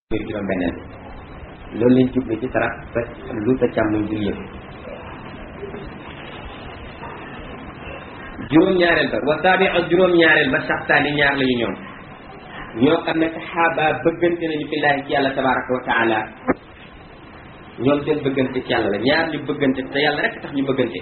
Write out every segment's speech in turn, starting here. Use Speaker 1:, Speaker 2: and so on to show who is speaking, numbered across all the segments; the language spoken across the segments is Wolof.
Speaker 1: muy juróom benneel loolu lañ jublu ci sarax sa lu sa càmmoñ dul yëpp juróom-ñaareel ba wa saabi ak juróom-ñaareel ba saxtaani ñaar lañu ñoom ñoo xam ne saxaaba bëggante nañu fillaahi ci yàlla tabaraka wa taala ñoom seen bëggante ci yàlla la ñaar ñu bëggante te yàlla rek tax ñu bëggante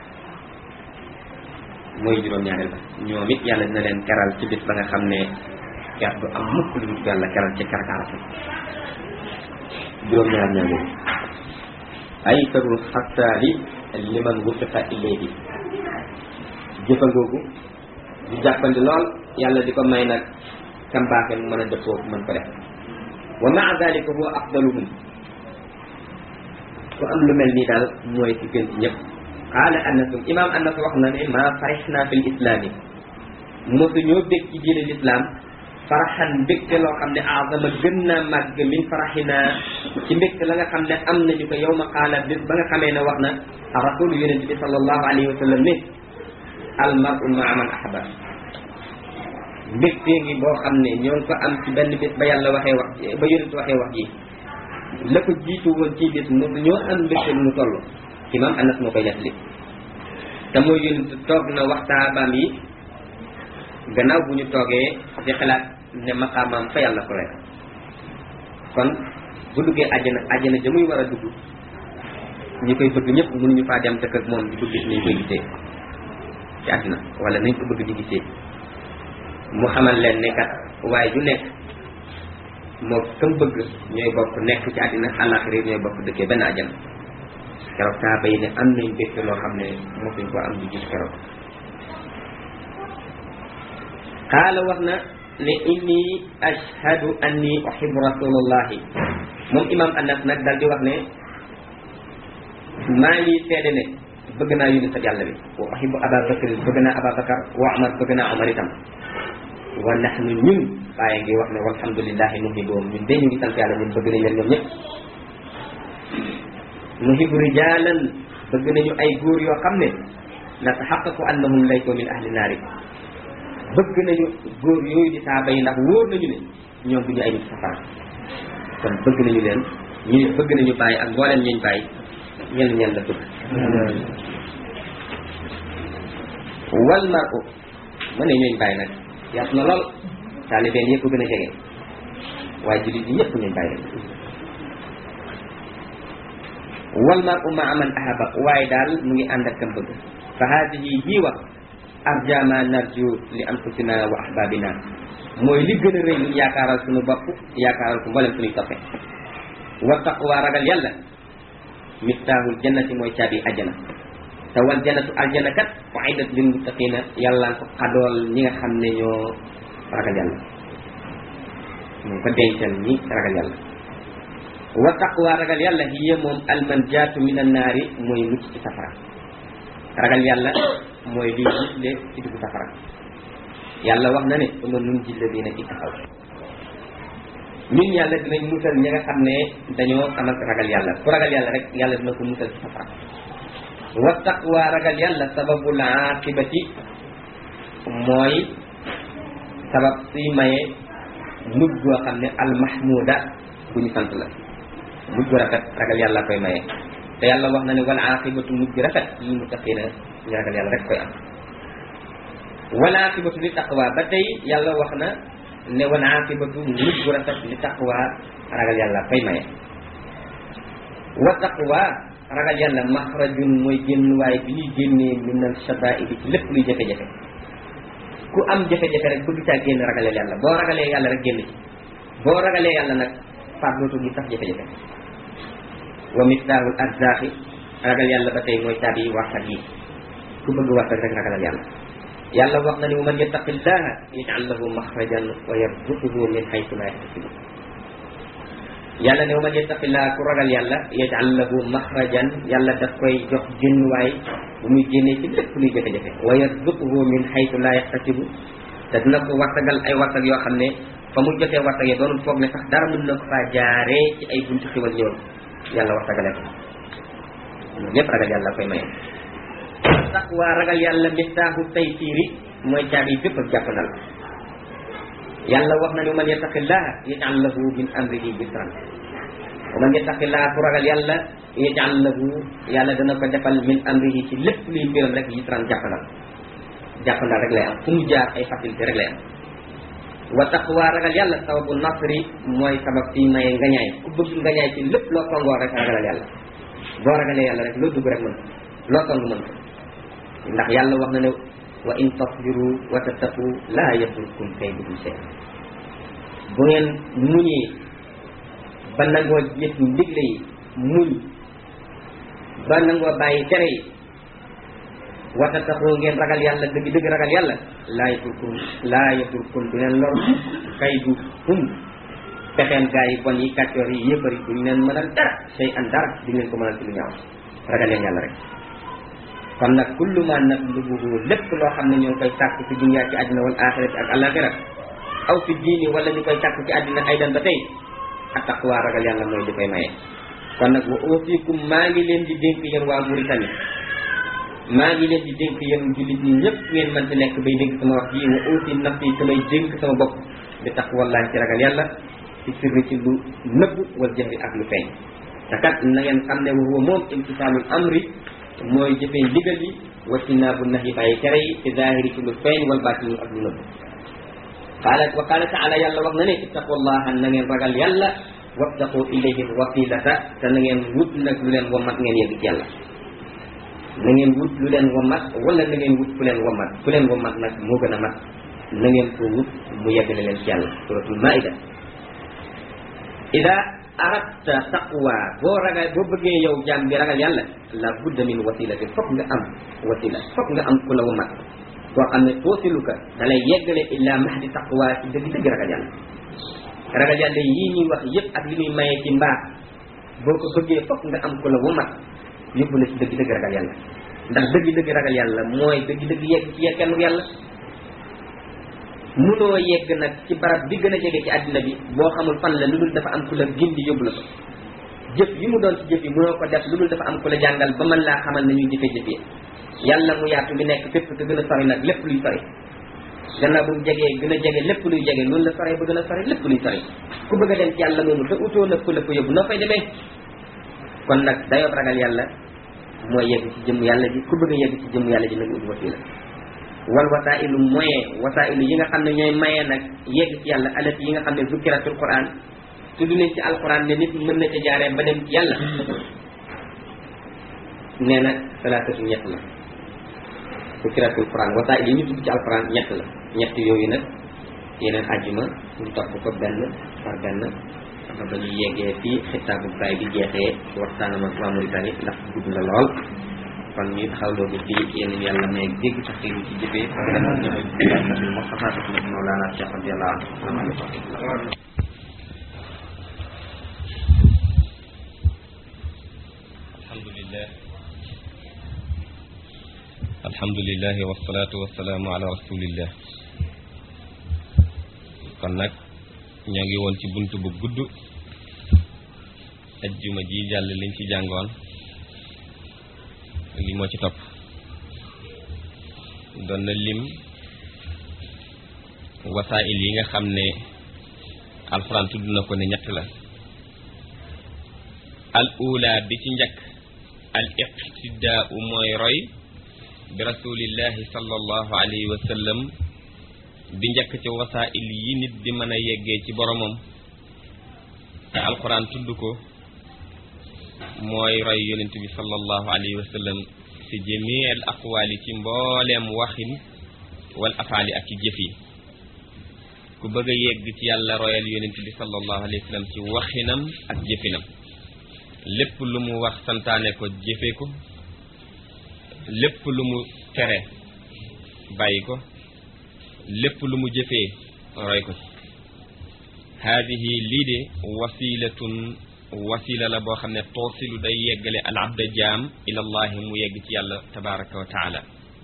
Speaker 1: mooy juróom-ñaareel ba ñoom it yàlla dina leen keral ci bis ba nga xam ne ker du am mukk lu dul yàlla keral ci karkaarata juróom-ñaar ñaar yooyu ay tarul xattaali liman wufiqa ilayhi jëfa googu di jàppandi lool yàlla di ko may nag kam baaxe mu mën a dëppoo mën ko def wa maa dalika huwa afdaluhum ku am lu mel nii daal mooy ci gën ci ñëpp qaala anasum imam anas wax na ne ma farixna fi l islaami mosu ñoo bég ci diine l'islam faraxan mbégte loo xam ne azama gën naa màgg min faraxina ci mbégte la nga xam ne am nañu ko yow ma qaala bis ba nga xamee ne wax na a rasulu yonente bi sallallahu alayhi wa sallam ne al maru maa man ahaba mbégte ngi boo xam ne ñoo ngi ko am ci benn bis ba yàlla waxee wax ba yonente waxee wax ji la ko jiitu woon ci bis mosu ñoo am mbégte lu mu toll imam anas moo koy nettali te mooy yonente toog na waxtaabaam yi gannaaw bu ñu toogee di xalaat ne maqaamaam fa yàlla ko rek kon bu duggee àjjana àjjana ja muy war a dugg ñi koy bëgg ñëpp mënuñu faa dem dëkk ak moom di ko gis nañ koy gisee ci àddina wala nañ ko bëgg di gisee mu xamal leen ne kat waaye ju nekk moo kam bëgg ñooy bokk nekk ci àddina àllaaxira ñooy bokk dëkkee benn àjjana keroog saa bay ne am nañ mbégte loo xam ne mosuñ ko am di gis keroog qaala wax na ne inni ashhadu anni uhibbu rasulullahi moom imam anas nag dal di wax ne maa ngi seede ne bëgg naa yónni sa yàlla bi wa uhibbu aba bakr bëgg naa aba bakar wa umar bëgg naa umar itam wa nahnu ñun bàyyi ngi wax ne walhamdulillahi nuhibbuhum ñun de ñu ngi sant yàlla ñun bëgg nañ leen ñoom ñëpp nuhibbu rijalan bëgg nañu ay góor yoo xam ne nataxaqaqu annahum laysu min ahli naari bëgg nañu góor yooyu di saaba yi ndax wóor nañu ne ñoom du ñu ay nit safara kon bëgg nañu leen ñu bëgg nañu bàyyi ak mbooleem ñuñ bàyyi ñen ñen la bëgg wal mar'u mu ne ñooñ bàyyi nag yaatu na lool taalibeen yëpp gën a jege waaye jullit yi yëpp ñooñ bàyyi lañ wal mar'u ma'a man ahaba waaye daal mu ngi ànd ak kam bëgg fa haadihi jii wax arja ma narju li anfusina wa ahbabina mooy li gën a rëy lu yaakaaral suñu bopp yaakaaral ko mboolem suñuy toppe wa taqwa ragal yàlla miftaaxul jannati mooy caabi ajjana te wal jannatu aljana kat uiddat lil muttaqina yàlla ko xadool ñi nga xam ne ñoo ragal yàlla ñu ko dencal ñi ragal yàlla wa taqwa ragal yàlla hiya moom almanjaatu min annaari mooy mucc ci safara ragal yàlla mooy liy gisle ci dugg safara yàlla wax na ne uma nun jille dina ci taxaw ñun yàlla dinañ musal ñi nga xam ne dañoo amal ragal yàlla ku ragal yàlla rek yàlla dina ko musal ci safara wa taqwa ragal yàlla sababul aqibati mooy sabab suy maye mujj goo xam ne almahmuda bu ñu sant la mujj gu rafet ragal yàlla koy maye te yàlla wax na ne wal aqibatu mujj rafet lil muttaqina ñu ragal yàlla rek koy am wal aqibatu li taqwa ba tey yàlla wax na ne wal aqibatu mujj gu rafet li taqwa ragal yàlla koy maye wa taqwa ragal yàlla maxrajun mooy génn waaye bi ñuy génnee min al shadaidi ci lépp luy jafe-jafe ku am jafe-jafe rek bëgg caa génn ragalee yàlla boo ragalee yàlla rek génn ci boo ragalee yàlla nag faat dootul gi sax jafe-jafe wa miftaaxul arzaaxi ragal yàlla ba tey mooy caabi warsak yi ku bëgg warsak rek ragalal yàlla yàlla wax na ni wa man yattaqillaha yaj'al lahu maxrajan wa yarzuquhu min haythu la yahtasib yàlla ne wa man yattaqillaha ku ragal yàlla yaj'al lahu maxrajan yàlla daf koy jox génnuwaay bu muy génnee ci lépp luy jafe-jafe wa yarzuquhu min haythu la yahtasib te dina ko warsagal ay warsag yoo xam ne fa mu jotee warsag yi doonul foog ne sax dara mën na ko faa jaaree ci ay buntu xiwal ñëwal yàlla waxtagale ko lépp ragal yàlla koy maye taqwa ragal yàlla miftaaxu taysiiri mooy caabi bépp ak jàppandal yàlla wax na ne man yattaqillaha yaj'al lahu min amrihi yusran wa man yattaqillaha ku ragal yàlla yaj'al lahu yàlla dana ko defal min amrihi ci lépp luy mbiram rek yusran jàppandal jàppandal rek lay am fu mu jaar ay facilité rek lay am wa taqwa ragal yàlla sababu nasri mooy sabab ci maye ngañaay ku bëgg ngañaay ci lépp loo songoo rek ragalal yàlla boo ragalee yàlla rek loo dugg rek mën ko loo song mën ko ndax yàlla wax na ne wa in tasbiru wa tattaqu laa yadurkum kayduhum shay'an bu ngeen muñee ba nangoo jëf ndigle yi muñ ba nangoo bàyyi tere yi wa tattaqu ngeen ragal yàlla dëgg dëgg ragal yàlla laa yadurkum laa yadurkum du leen lor kayduhum pexeen gaa yi bon yi kàccoor yi yëppari duñ leen mënal dara shay'an dara duñ leen ko mënal ci lu ñaaw ragal leen yàlla rek kon nag kullu ma natlubuhu lépp loo xam ne ñoo ngi koy sàkk ci dunya ci àddina wal axirati ak alaxira aw fi diini wala ñu koy sàkk ci àddina aydan ba tey ak taqwa ragal yàlla mooy li koy maye. kon nag wa uusikum maa ngi leen di dénk yéen waa Mauritanie maa ngi leen di dénk yéen jullit ñi ñëpp ngeen mën ci nekk bay dénk sama wax ji wa uusi nafsi samay dénk sama bopp di taqwallahi ci ragal yàlla ci sirri ci lu nëbb wal jahri ak lu feeñ te kat na ngeen xam ne wa huwa moom imtisaalul amri mooy jëfee ndigal yi wasinaabu nahi bàyyi tere yi ci zahiri ci lu feeñ wal baatini ak lu nëbb qaala wa qaala taala yàlla wax na ne ittaqullaha na ngeen ragal yàlla wabtaqu ilayhi wasilata te na ngeen wut nag lu leen womat ngeen yegg ci yàlla na ngeen wut lu leen womat wala na ngeen wut ku leen womat ku leen womat nag moo gën a mat na ngeen ko wut mu yeggale leen ci yàlla suratul maida ida aratta taqwa boo ragal boo bëggee yow jaam bi ragal yàlla la budda min wasilati fokk nga am wasila fokk nga am ku la womat koo xam ne toosiluka da lay yeggale illa mahdi taqwa ci dëgg dëgg ragal yàlla ragal yàlla yii ñuy wax yëpp ak li muy maye ci mbaax boo ko bëggee fokk nga am ku la womat yóbbu la ci dëgg dëgg ragal yàlla ndax dëgg dëgg ragal yàlla mooy dëgg dëgg yegg ci yegganu yàlla munoo yegg nag ci barab bi gën a jege ci àddina bi boo xamul fan la lu dul dafa am ku la gindi yóbbu la ko jëf yi mu doon ci jëf yi munoo ko def lu dul dafa am ku la jàngal ba mën laa xamal na ñuy jëfe jëf yi yàlla mu yaatu mi nekk fépp te gën a sori nag lépp luy sori gannaaw bu mu jegee gën a jege lépp luy jege loolu la sori ba gën a sori lépp luy sori ku bëgg a dem ci yàlla moomu te utoo na ku la ko yóbbu noo fay demee kon nag dayoo ragal yàlla mooy yegg ci jëmm yàlla ji ku bëgg a yegg ci jëmm yàlla ji nag ut wasila wal wasailu moyen wasailu yi nga xam ne ñooy maye nag yegg ci yàlla alati yi nga xam ne zukkiratul quran tudd nañ ci alquran ne nit mën na ca jaaree ba dem ci yàlla nee na salaatatu ñett la zukkiratul quran wasail yi ñu tudd ci alquran ñett la ñett yooyu nag yeneen àjjuma ñu topp ko benn par benn xam ba ñu yeggee fii xitaabu baay bi jeexee ci waxtaanam ak waa Mauritanie ndax gudd na lool kon ñu taxaw loolu fii yéen yàlla may dégg sax xiiru ci jëfee Mustafa Mawlana Cheikh radiyallahu anhu
Speaker 2: alhamdulillah alhamdulillah wasalaatu wasalaamu ala rasulillah kon nag ñoo ngi woon ci bunt bu gudd ajjuma ji jàll liñ ci jàngoon li moo ci topp doon na lim wasaa'il yi nga xam ne alxuraan tudd na ko ne ñett la al ula bi ci njëkk al iqtidaau mooy roy bi rasulillahi sallallahu alayhi wa sallam bi njëkk ci wasaa'il yi nit di mën a yeggee ci boromam te alxuraan tudd ko mooy roy yonent bi sallallahu alayhi wa sallam fi jamii al aqwaali ci mbooleem waxin wal afaali ak ci jëf yi ku bëgg a yegg ci yàlla royal yonent bi sallallahu alayhi wa sallam ci waxinam ak jëfinam lépp lu mu wax santaane ko jëfe ko lépp lu mu tere bàyyi ko lépp lu mu jëfee roy ko ci haadihi lii de wasilatun wasila la boo xam ne toosilu day yeggale al abda jaam ilallahi mu yegg ci yàlla tabaraka wa taala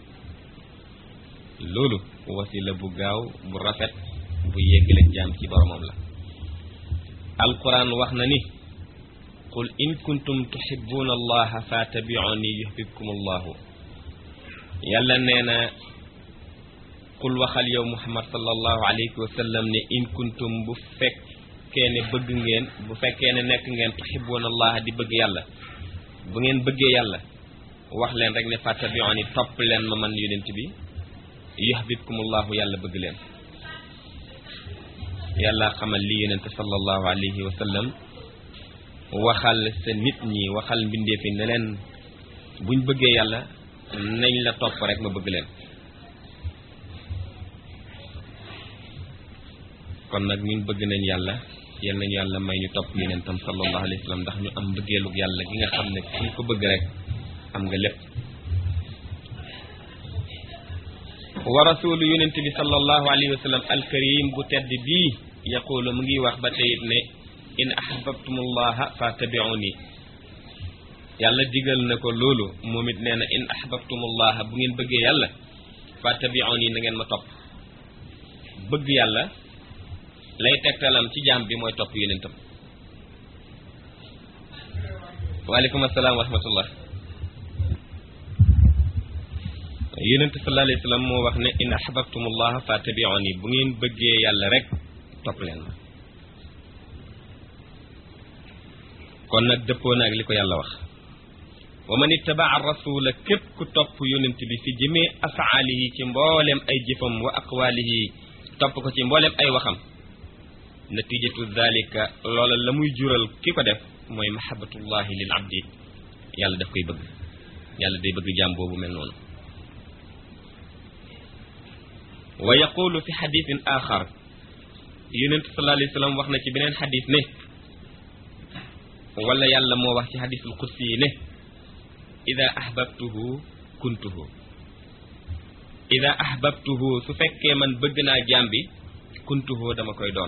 Speaker 2: loolu wasila bu gaaw bu rafet bu yeggale jaam ci boromam la alquran wax na ni qul in kuntum tuhibbuna allaha fattabi'uni yuhbibkum allahu yàlla nee na qul waxal yow muhammad sallallahu alayhi wa sallam ne in kuntum bu fekkee ne bëgg ngeen bu fekkee ne nekk ngeen tuhibbuna allah di bëgg yàlla bu ngeen bëggee yàlla wax leen rek ne fattabi'uni topp leen ma man yonent bi yuhbibkumullahu yàlla bëgg leen yàlla xamal li yonent sallallahu alayhi wa sallam waxal sa nit ñi waxal mbindeefi ne leen buñ bëggee yàlla nañ la topp rek ma bëgg leen kon nag ñun bëgg nañ yàlla yal nañu yàlla may ñu topp yonentam sallallahu alayhi wa sallam ndax ñu am mbëggeelug yàlla gi nga xam ne ku ko bëgg rek am nga lépp wa rasulu yonent bi sallallahu alayhi wa sallam alkarim bu tedd bii yaqulu mu ngi wax ba teyit ne in ahbabtumullaha fattabi'uni yàlla digal na ko loolu moom it nee na in ahbabtumullaha bu ngeen bëggee yàlla fattabi'uni na ngeen ma topp bëgg yàlla lay tegtalam ci jaam bi mooy topp yonentam waaleykum asalaam wa rahmatullah yonent sallallahu alayhi wa sallam moo wax ne in ahbabtumullaha fattabi'uni bu ngeen bëggee yàlla rek topp leen ma kon nag dëppoo na ak li ko yàlla wax wa man ittabaa rasula képp ku topp yonent bi fi jëmee afaalihi ci mboolem ay jëfam wa aqwaalihi topp ko ci mboolem ay waxam natijatu dalika loola la muy jural ki ko def mooy mahabatullahi lil abdi yàlla daf koy bëgg yàlla day bëgg jaam boobu mel noonu wa yaqulu fi xadisin axar yonent sallallahu alayhi wa sallam wax na ci beneen xadis ne wala yàlla moo wax ci xadisul qudsi yi ne ida ahbabtuhu kuntuhu ida ahbabtuhu su fekkee man bëgg naa jaam bi kuntuhu dama koy doon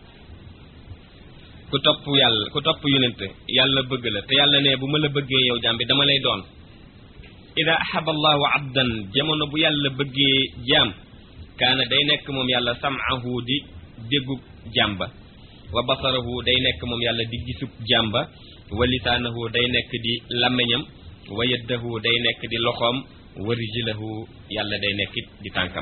Speaker 2: ku topp yàlla ku topp yonent yàlla bëgg la te yàlla ne bu ma la bëggee yow jaam bi dama lay doon ida ahaba allahu abdan jamono bu yàlla bëggee jaam kaana day nekk moom yàlla sam'ahu di déggub jaam ba wa basarahu day nekk moom yàlla di gisub jaam ba wa lisaanahu day nekk di làmmiñam wa yaddahu day nekk di loxoom wa rijlahu yàlla day nekk di tànkam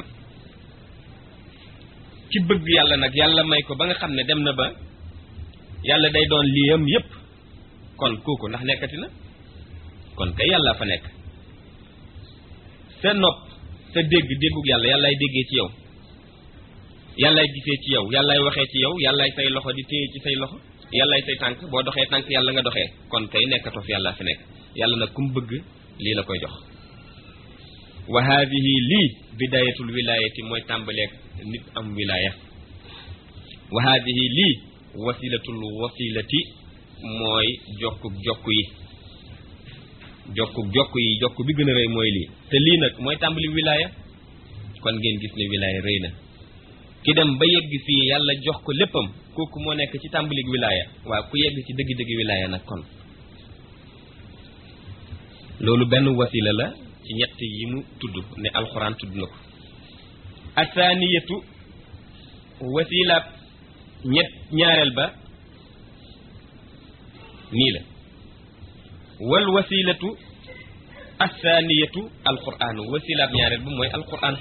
Speaker 2: ci bëgg yàlla nag yàlla may ko ba nga xam ne dem na ba yàlla day doon liyam yépp kon kooku ndax nekkati na kon kay yàlla fa nekk sa nopp sa dégg déggug yàlla yàllaay déggee ci yow yàllaay gisee ci yow yàllaay waxee ci yow yàllaay say loxo di téye ci say loxo yàllaay say tànk boo doxee tànk yàlla nga doxee kon kay nekkatoo fi yàlla fi nekk yàlla nag kum bëgg lii la koy jox wa haadihi lii bidayatul wilayati mooy tàmbaleeg nit am wilaya wa haadihi lii wasilatul wasilati mooy jokkuk jokk yi jokkuk jokk yi jokk bi gën a rëy mooy lii te lii nag mooy tàmbali wilaya kon ngeen gis ne wilaya rëy na ki dem ba yegg fii yàlla jox ko léppam kooku moo nekk ci tàmbalik wilaya waaw ku yegg ci dëgg-dëgg wilaya nag kon loolu benn wasila la ci ñett yi mu tudd ne alxuraan tudd na ko asaaniyatu wasila ñett ñaareel ba nii la wal wasilatu asaaniyatu alquran wasilaab ñaareel ba mooy alquran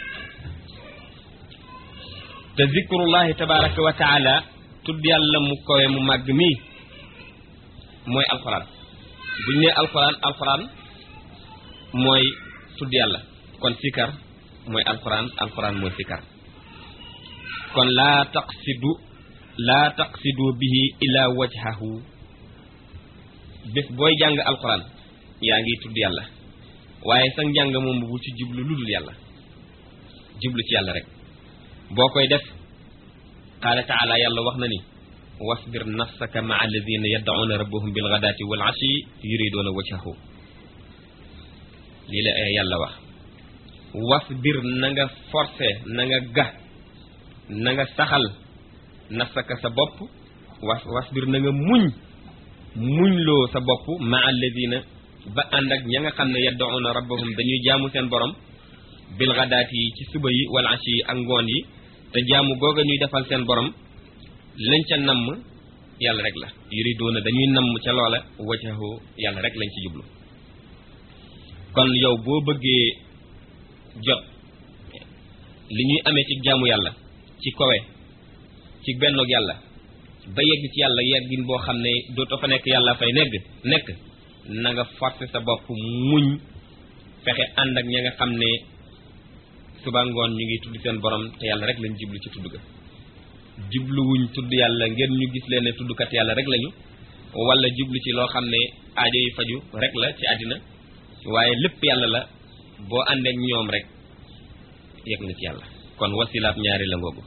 Speaker 2: te zikrullahi tabaraka wa taala tudd yàlla mu kowe mu màgg mii mooy alquran buñ ne alquran alquran mooy tudd yàlla kon sikar mooy alquran alquran mooy sikar kon laa taqsidu laa taqsidu bihi ila wajhahu bés booy jàng alquran yaa ngi tudd yàlla waaye sa njàng moom bu ci jublu lu dul yàlla jublu ci yàlla rek boo koy def qaala taala yàlla wax na ni wasbir nafsaka maa alladina yad'una rabbahum bilghadaati wal ashi yuriduuna wajhahu lii la yàlla wax wasbir na nga forcé na nga ga na nga saxal nafsaka sa bopp was wasbir na nga muñ muñ loo sa bopp ma alladina ba ànd ak ña nga xam ne yad'una rabbahum dañuy jaamu seen borom bil ghadaati yi ci suba yi wal ashi yi ak ngoon yi te jaamu googa ñuy defal seen borom lañ ca namm yàlla rek la yuriduuna dañuy namm ca loola wajhahu yàlla rek lañ ci jublu kon yow boo bëggee jot li ñuy amee ci jaamu yàlla ci kowe ci bennoog yàlla ba yegg ci yàlla yeggin boo xam ne dootoo fa nekk yàlla fay negg nekk na nga forcer sa bopp muñ fexe ànd ak ña nga xam ne suba ngoon ñu ngi tudd seen borom te yàlla rek lañ jublu ci tudd ga jubluwuñ tudd yàlla ngeen ñu gis leen ne tuddkat yàlla rek lañu wala jublu ci loo xam ne aajo yi faju rek la ci àddina waaye lépp yàlla la boo àndeek ñoom rek yegg nga ci yàlla kon wasilaab ñaari la ngoogu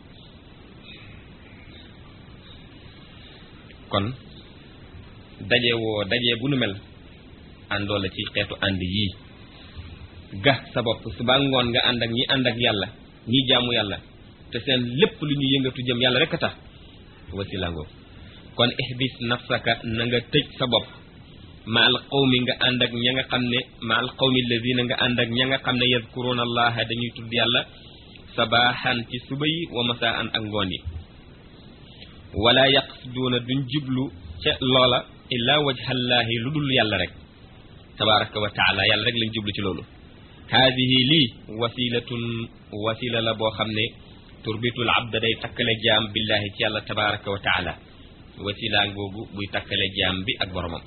Speaker 2: kon daje woo daje bu nu mel àndoo la ci xeetu ànd yii ga sa bopp suba ngoon nga ànd ak ñi ànd ak yàlla ñi jaamu yàlla te seen lépp lu ñu yëngatu jëm yàlla rek a tax wasila ngoogu kon ihbis nafsaka na nga tëj sa bopp ma al qawmi nga ànd ak ña nga xam ne ma al qawmi alladina nga ànd ak ña nga xam ne yadkuruna allaha dañuy tudd yàlla sabaaxan ci suba yi wa masaan ak ngoon yi wala yaqsiduuna duñ jublu ca loola illaa wajhallaahi lu dul yàlla rek tabaraka wa taala yàlla rek lañ jublu ci loolu haadihi lii wasilatun wasila la boo xam ne turbitul abda day takkale jaam billahi ci yàlla tabaraka wa taala wasila ngoogu buy takkale jaam bi ak boromam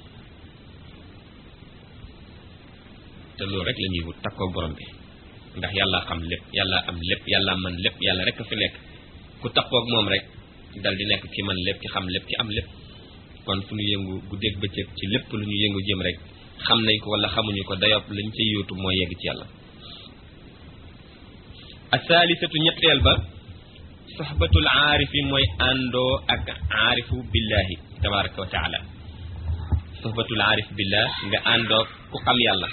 Speaker 2: te loolu rek la ñuy wut takkoo borom bi ndax yàlla xam lépp yàlla am lépp yàlla man lépp yàlla rek a fi nekk ku takkoog moom rek dal di nekk ki man lépp ki xam lépp ki am lépp kon fu ñu yëngu guddeeg bëccëg ci lépp lu ñu yëngu jëm rek xam nañ ko wala xamuñu ko dayob lañ ca yóotu mooy yegg ci yàlla asaalisatu ñetteel ba soxbatul aarifi mooy àndoo ak aarifu billahi tabaraka wa taala soxbatul aarif billah nga àndoo ku xam yàlla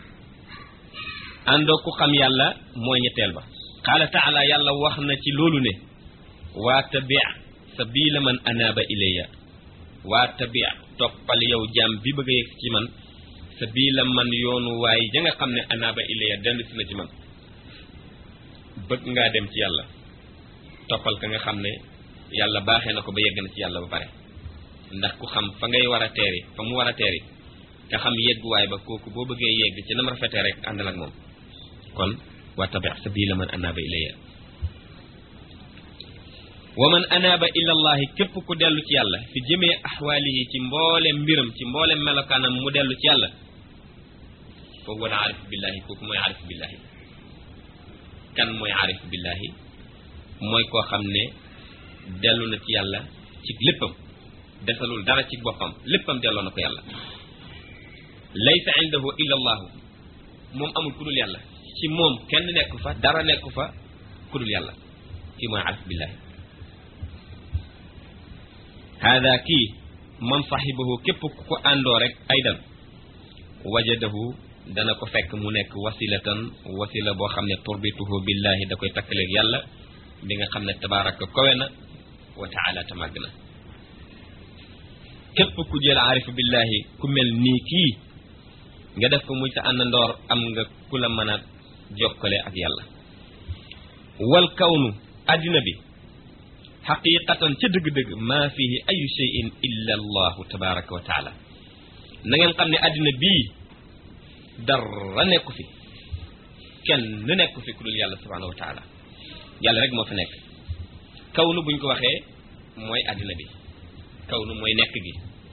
Speaker 2: àndoo ku xam yàlla mooy ñetteel ba qaala taala yàlla wax na ci loolu ne waa tabi sabila man anaaba ilayya waa tabi toppal yow jaam bi bëgg a yegg ci man sabila man yoonu waaye ja nga xam ne anaaba ilayya dend si na ci man bëgg ngaa dem ci yàlla toppal ka nga xam ne yàlla baaxee na ko ba yegg na ci yàlla ba pare ndax ku xam fa ngay war a teeri fa mu war a teeri nga xam yegguwaay ba kooku boo bëggee yegg ci nam rafetee rek àndal ak moom kon wa tabi sabila man anaaba ilayya wa man anaaba ila allahi képp ku dellu ci yàlla fi jëmee axwaalihi ci mboolem mbiram ci mboolem melokaanam mu dellu ci yàlla foofu wala aarif billahi kooku mooy aarif billahi kan mooy aarif billahi mooy koo xam ne dellu na ci yàlla ci léppam desalul dara ci boppam léppam delloo na ko yàlla laysa indahu illa allahu moom amul ku dul yàlla ci moom kenn nekku fa dara nekku fa ku dul yàlla kii mooy aarif billahi hada kii man saxibahu képp ku ko àndoo rek aydan wajadahu dana ko fekk mu nekk wasilatan wasila boo xam ne turbituhu billahi da koy takkaleeg yàlla bi nga xam ne tabaraka kowe na wa taala te màgg na képp ku jël aarifu billahi ku mel nii kii nga def ko muy sa àndandoor am nga ku la mën a jokkale ak yàlla wal kawnu addina bi xaqiqatan ca dëgg-dëgg maa fihi ayu cheyin illa allahu tabaraka wa taala na ngeen xam ne addina bii dara nekku fi kenn nu nekku fi ku dul yàlla subhanahu wa taala yàlla rek moo fi nekk kawnu buñ ko waxee mooy addina bi kawnu mooy nekk gi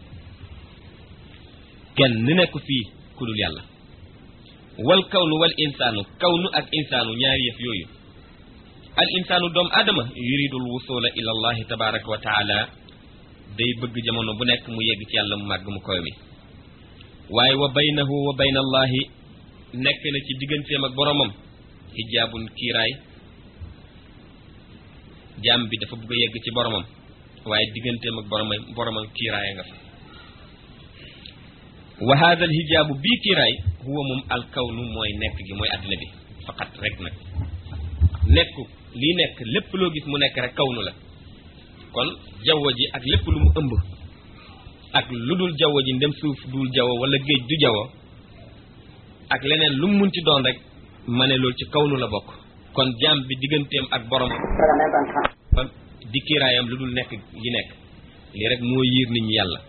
Speaker 2: kenn nu nekku fii ku dul yàlla wal kawnu wal insaanu kawnu ak insaanu ñaari yëf yooyu al insaanu doomu aadama yuridul wusula ila allahi tabaraka wa taala day bëgg jamono bu nekk mu yegg ci yàlla mu màgg mu koy mi waaye wa baynahu wa bayna allahi nekk na ci digganteem ak boromam hijaabun kiiraay jaam bi dafa bëgg a yegg ci boromam waaye digganteem ak boromam boromam kiiraay nga fa wa hada al hijaabu bii kiiraay huwa moom al kawnu mooy nekk gi mooy àddina bi faqat rek nag nekku lii nekk lépp loo gis mu nekk rek kawnu la kon jaww ji ak lépp lu mu ëmb ak lu dul jaww ji ndem suuf dul jaww wala géej du jaww ak leneen lu mu munti doon rek ma ne loolu ci kawnu la bokk kon jaam bi digganteem ak borom ba di kiiraayam lu dul nekk gi nekk lii rek moo yiir nit ñi yàlla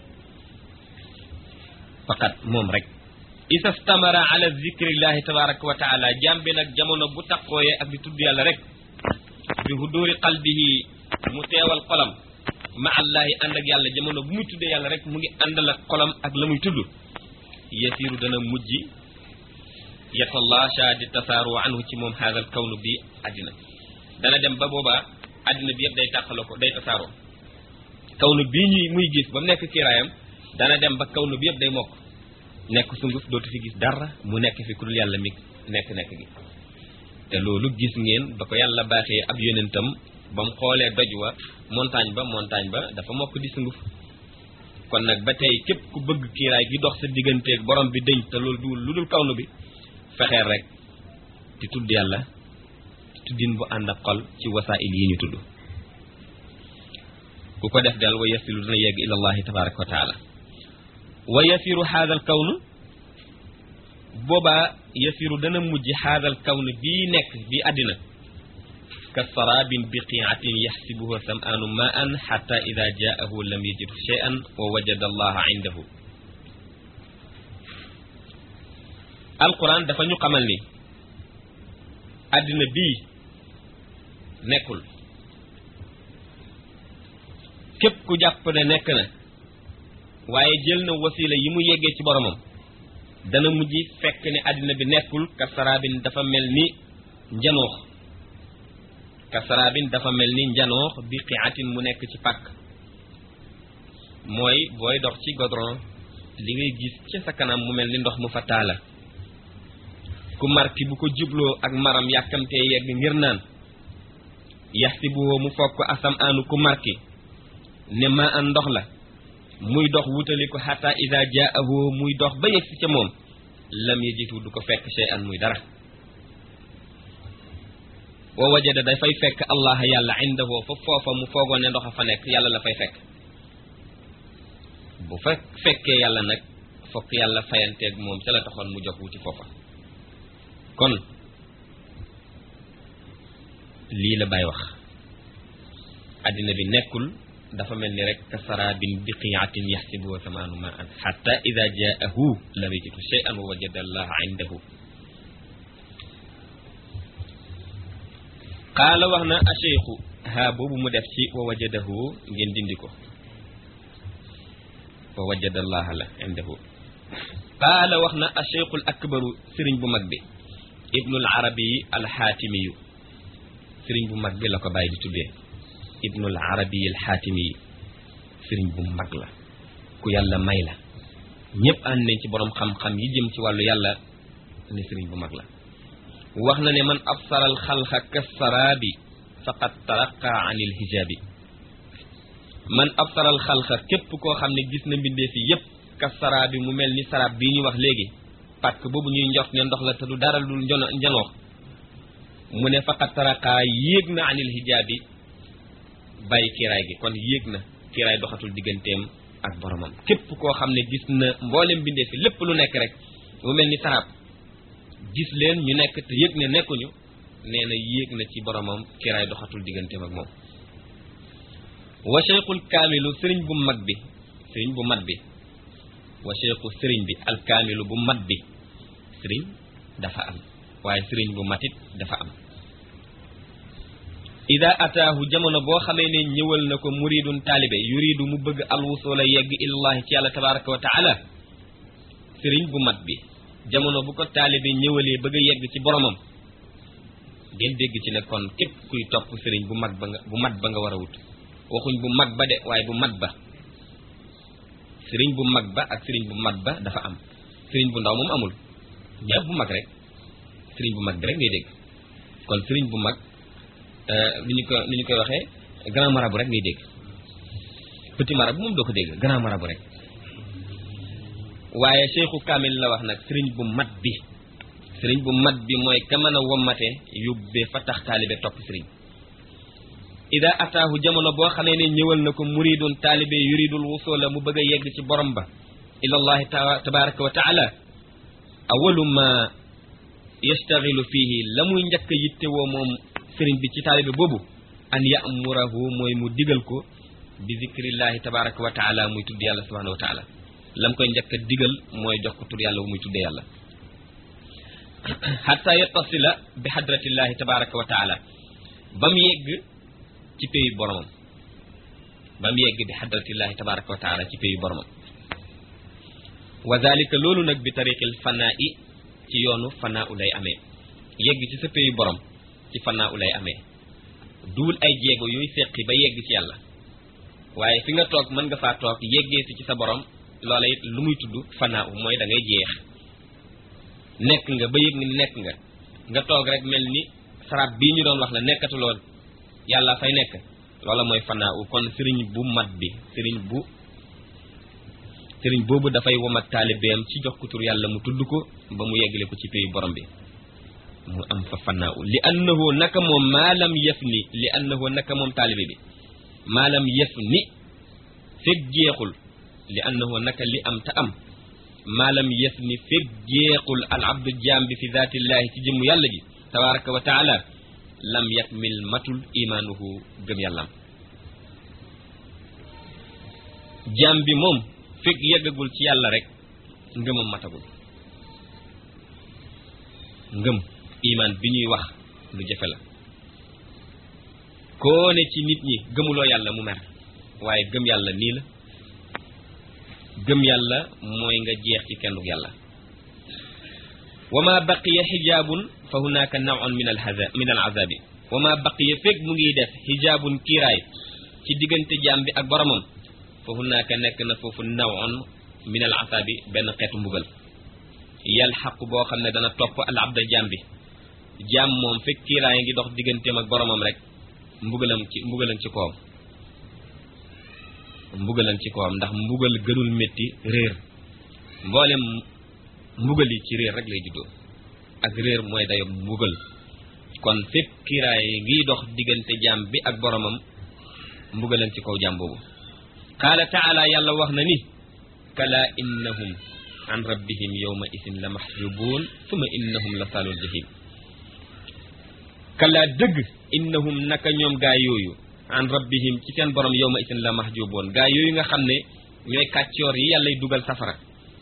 Speaker 2: faqat moom rek isa stamara ala zikrillahi tabaraka wa taala jaam bi nag jamono bu taqooyee ak di tudd yàlla rek bi huduri qalbihi mu teewal xolam ma allahi ànd ak yàlla jamono bu muy tuddee yàlla rek mu ngi àndal ak xolam ak la muy tudd yasiru dana mujj yatallaasha di tasaaru anhu ci moom haadal kawnu bi àddina dana dem ba boobaa àddina bi yëpp day tàqaloo ko day tasaaroo kawnu bii ñuy muy gis ba mu nekk kiiraayam dana dem ba kawnu bi yëpp day mokk nekk sunguf dootu fi gis dara mu nekk fi ku dul yàlla mi nekk nekk gi te loolu gis ngeen ba ko yàlla baaxee ab yonentam ba mu xoolee doj wa montagne ba montagne ba dafa mokk di sunguf kon nag ba tey képp ku bëgg kiiraay gi dox sa digganteeg borom bi dëñ te loolu du lu dul kawnu bi fexeel rek di tudd yàlla tuddin bu ànd ak xol ci wasaa'il yi ñu tudd ku ko def del wa yasilu dina yegg ila allahi tabaraka wa taala wa yasiru haadal kawnu boobaa yasiru dana mujj haadal kawnu bii nekk bii àddina ka sarabin biqiatin yaxsibuhu sam'aanu ma an xata ida jaahu lam yajidhu shay'an wa wajada allaha indahu alquran dafa ñu xamal ni àddina bii nekkul képp ku jàpp ne nekk na waaye jël na wasila yi mu yeggee ci boromam dana mujj fekk ne àddina bi nekkul ka sarabin dafa mel ni njanoox ka sarabin dafa mel ni njanoox bi qiatin mu nekk ci pàkk mooy booy dox ci godron li ngay gis ci sa kanam mu mel ni ndox mu fa taala ku marki bu ko jubloo ak maram yàkkamtee yegg ngir naan yaxsibuhu mu foog ko asam aanu ku marki ne ma an ndox la muy dox wutali ko xata ida jaahu muy dox ba yegg si ca moom lam yajitu du ko fekk shay an muy dara wa wajada dafay fekk allah yàlla indahu fa foofa mu foogoon ne ndox a fa nekk yàlla la fay fekk bu fa fekkee yàlla nag fokk yàlla fayanteeg moom ca la taxoon mu jox wuti foofa kon lii la Baay wax àddina bi nekkul dafa mel ni rek ka sarabin biqiatin yaxsibuhu samaanu ma an xatta ida jaahu lam yajidu shay'an wa wajada allaha indahu qaala wax na acheikhu haa boobu mu def ci wa wajadahu ngeen dindi ko wa wajada allaha la indahu qaala wax na acheikhul akbaru sëriñ bu mag bi ibnul arabi alxaatimiyu sëriñ bu mag bi la ko bàyyi di tuddee ibnul arabi alxaatimiyu sëriñ bu mag la ku yàlla may la ñëpp ànd nañ ci borom xam-xam yi jëm ci wàllu yàlla ne sëriñ bu mag la wax na ne man absara alxalqa kasaraabi faqad taraqa an ilhijaabi man absara alxalqa képp koo xam ne gis na mbindee fi yépp kasaraabi mu mel ni saraab bii ñu wax léegi parce que boobu ñuy njort ne ndox la te du dara dul njono njanoox mu ne faqat taraqaa yéeg na anil hijaabi bàyyi kiiraay gi kon yéeg na kiiraay doxatul digganteem ak boromam képp koo xam ne gis na mboolem bindee fi lépp lu nekk rek mu mel ni saraab gis leen ñu nekk te yëg ne nekkuñu nee na yéeg na ci boromam kiiraay doxatul digganteem ak moom wa cheikhul kaamilu sëriñ bu mag bi sëriñ bu mat bi wa cheikhu sëriñ bi alkaamilu bu mat bi sëriñ dafa am waaye sëriñ bu matit dafa am ida ataahu jamono boo xamee ne ñëwal na ko muridun taalibe yuridu mu bëgg alwusula yegg ilallahi ci yàlla tabaraka wa taala sëriñ bu mat bi jamono bu ko taalibe ñëwalee bëgg a yegg ci boromam ngeen dégg ci ne kon képp kuy topp sëriñ bu mag ba nga bu mat ba nga war a wut waxuñ bu mag ba de waaye bu mat ba sëriñ bu mag ba ak sëriñ bu mat ba dafa am sëriñ bu ndaw moom amul ñëpp bu mag rek sëriñ bu mag bi rek ngay dégg kon sëriñ bu mag ni ñu ko ni ñu koy waxee grand marabout rek ngay dégg petit marabout moom doo ko dégg grand marabout rek waaye cheikhu kamil la wax nag sëriñ bu mat bi sëriñ bu mat bi mooy ka mën a wommate yóbbee fa tax taalibe topp sëriñ ida ataahu jamono boo xamee ne ñëwal na ko muridun taalibe yuridul wusula mu bëgg a yegg ci borom ba ilallahi tabaraka wa taala awalu ma yastaxilu fihi la muy njëkk a yittewoo moom sëriñ bi ci taalibe boobu an yamurahu mooy mu digal ko bi zikrillahi tabaraka wa taala muy tudd yàlla subhanahu wa taala lam koy njëkk a digal mooy jox ko tur yàlla bu muy tuddee yàlla xatta yattasila bi hadratillahi tabaraka wa taala ba mu yegg ci péyu boromam ba mu yegg bi xadratillahi tabaraka wa taala ci péyu boromam wa dalika loolu nag bi tariqil fanaa i ci yoonu fanaa u lay amee yegg ci sa péyu borom ci fanaa u lay amee duul ay jéego yooyu seqi ba yegg ci yàlla waaye fi nga toog mën nga faa toog yeggee si ci sa borom loola it lu muy tudd fanaa u mooy da ngay jeex nekk nga ba yëg ni nekk nga nga toog rek mel ni sarab bii ñu doon wax la nekkatuloon yàlla fay nekk loola mooy fanaa u kon sëriñ bu mat bi sëriñ bu sëriñ boobu dafay womat taalibeem ci jox ko tur yàlla mu tudd ko ba mu yeggale ko ci péyu borom bi mu am fa fanaa u li annahu naka moom maalam yëf ni li annahu naka moom taalibe bi maalam yëf ni fekk jeexul li annahu naka li am ta am maalam yëf ni fekk jeexul al abdu jaam bi fi zaatillahi ci jëmmu yàlla ji tabaraka wa taala lam yakmil matul imaanuhu gëm yàllam jaam bi moom fekk yeggagul ci yàlla rek ngëmam matagul ngëm imaan bi ñuy wax lu jafe la koo ne ci nit ñi gëmuloo yàlla mu mer waaye gëm yàlla nii la gëm yàlla mooy nga jeex ci kenn yàlla wa ma baqiya xijaabun fa hunaka nawun min al min al azabi wa ma baqiya fekk mu ngi def xijaabun kiiraay ci diggante jaam bi ak boromam fa hunaka nekk na foofu nawun min al azabi benn xeetu mbugal yalxaqu boo xam ne dana topp al abda jaam bi jaam moom fekk kiiraay ngi dox digganteem ak boromam rek mbugalam ci mbugalam ci kawam mbugalam ci kawam ndax mbugal gënul métti réer mboolem mbugal yi ci réer rek lay juddoo ak réer mooy dayo mbugal kon fépp kiiraay ngiy dox diggante jaam bi ak boromam mbugalam ci kaw jaam boobu qaala taala yàlla wax na ni kala innahum an rabbihim yawma isin la mahjubuun summa innahum la saalul jahim kala dëgg innahum naka ñoom gaa yooyu an rabbihim ci seen borom yawma isin la mahjuboon gaa yooyu nga xam ne ñooy kàccoor yi yàllay dugal safara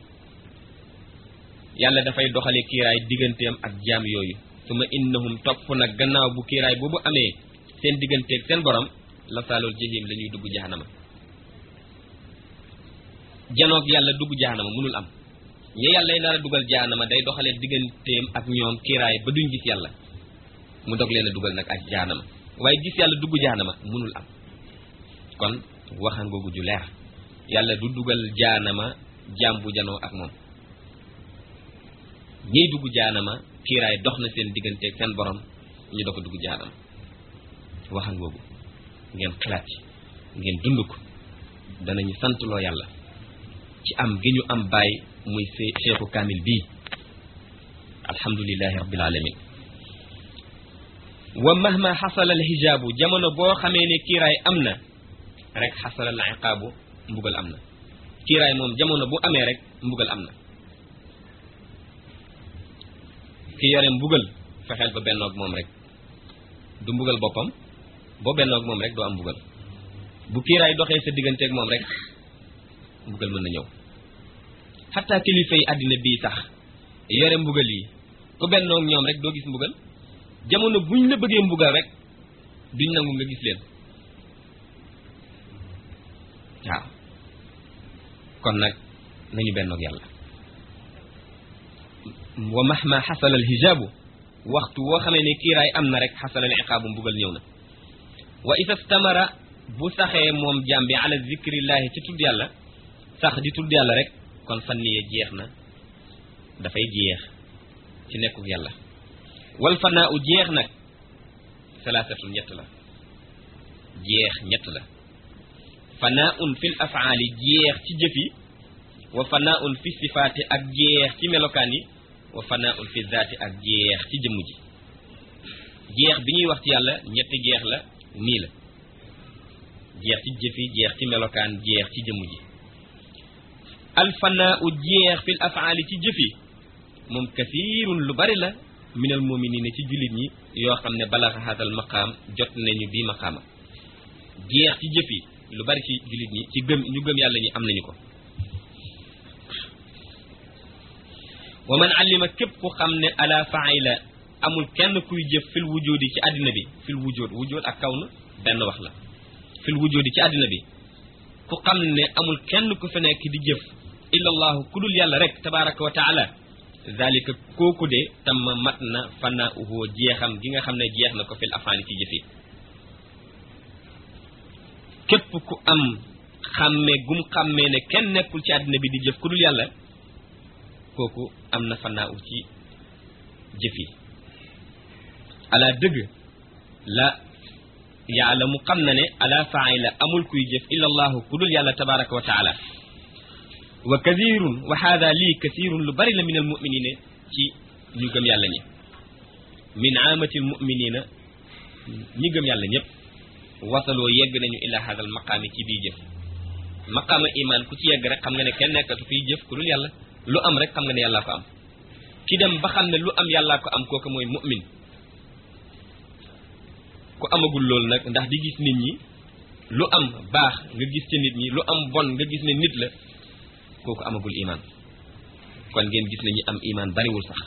Speaker 2: yàlla dafay doxale kiiraay digganteem ak jaam yooyu suma innahum topp nag gannaaw bu kiiraay boobu amee seen digganteeg seen borom la saalul jahim la ñuy dugg jahanama janoog yàlla dugg jahanama mënul am ñi yàllay nar a dugal jahanama day doxale digganteem ak ñoom kiiraay ba duñ gis yàlla mu dog leen a dugal nag ak jaanama waaye gis yàlla dugg jaanama munul am kon waxan googu ju leer yàlla du dugal jaanama jaam bu janoo ak moom ñiy dugg jaanama kiiraay dox na seen digganteeg seen borom ñu doog a dugg jaanama waxan googu ngeen xalaat ci ngeen dund ko danañu santloo yàlla ci am gi ñu am bàyyi muy see seexu kaamil bii alhamdulillahi rabbil alamin wa mahma xasala al hijaabu jamono boo xamee ne kiiraay am na rek xasala al iqaabu mbugal am na kiiraay moom jamono bu amee rek mbugal am na ki yore mbugal fexeel ba bennoog moom rek du mbugal boppam boo bennoog moom rek doo am mbugal bu kiiraay doxee sa digganteeg moom rek mbugal mën na ñëw xataa kilifa yi àddina bii sax yore mbugal yi ku bennoog ñoom rek doo gis mbugal jamono buñ la bëggee mbugal rek duñ nangu nga gis leen waaw kon nag nañu bennoog yàlla wa mahma xasala al hijaabu waxtu woo xamee ne kiiraay am na rek xasala al iqaabu mbugal ñëw na wa isa stamara bu saxee moom jaam bi ala zikrillahi ci tudd yàlla sax di tudd yàlla rek kon fanniye jeex na dafay jeex ci nekkuk yàlla wal fanaa u jeex nag salaasatu ñett la jeex ñett la fanaa un fil afaali jeex ci jëf yi wa fanaa un fi sifaati ak jeex ci melokaan yi wa fanaa un fi zaati ak jeex ci jëmm ji jeex bi ñuy wax ci yàlla ñetti jeex la nii la jeex ci jëf yi jeex ci melokaan jeex ci jëmm ji al fanaa u jeex fil afaali ci jëf yi moom kasiirun lu bari la minal muminina ci jullit ñi yoo xam ne balaxa xaatal maqaam jot nañu bii maqaama jeex ci jëf yi lu bari ci jullit ñi ci gëm ñu gëm yàlla ñi am nañu ko wa man allima képp ku xam ne ala faila amul kenn kuy jëf fil wujudi ci àddina bi fil wujud wujud ak kaw na benn wax la fil wujudi ci àddina bi ku xam ne amul kenn ku fi nekk di jëf illa allahu ku dul yàlla rek tabaraka wa taala zalika kooku de tam mat na fanauhu jeexam gi nga xam ne jeex na ko fil afaali ci jëf yi képp ku am xàmmee gum xàmmee ne kenn nekkul ci àddina bi di jëf ku dul yàlla kooku am na fanaaw ci jëf yi ala dëgg la yàlla mu xam na ne ala faila amul kuy jëf illa allahu ku dul yàlla tabaraka wa taala wa kasirun wa hada lii kasirun lu bari la min al muminina ci ñu gëm yàlla ñi min aamati al muminina ñi gëm yàlla ñëpp wasaloo yegg nañu ila hada al maqaami ci bii jëf maqaama iman ku ci yegg rek xam nga ne kenn nekkatu fiy jëf ku dul yàlla lu am rek xam nga ne yàllaa ko am ki dem ba xam ne lu am yàllaa ko am kooku mooy mu'min ku amagul loolu nag ndax di gis nit ñi lu am baax nga gis ci nit ñi lu am bon nga gis ne nit la kooku amagul iman kon ngeen gis ne ñi am iman bariwul sax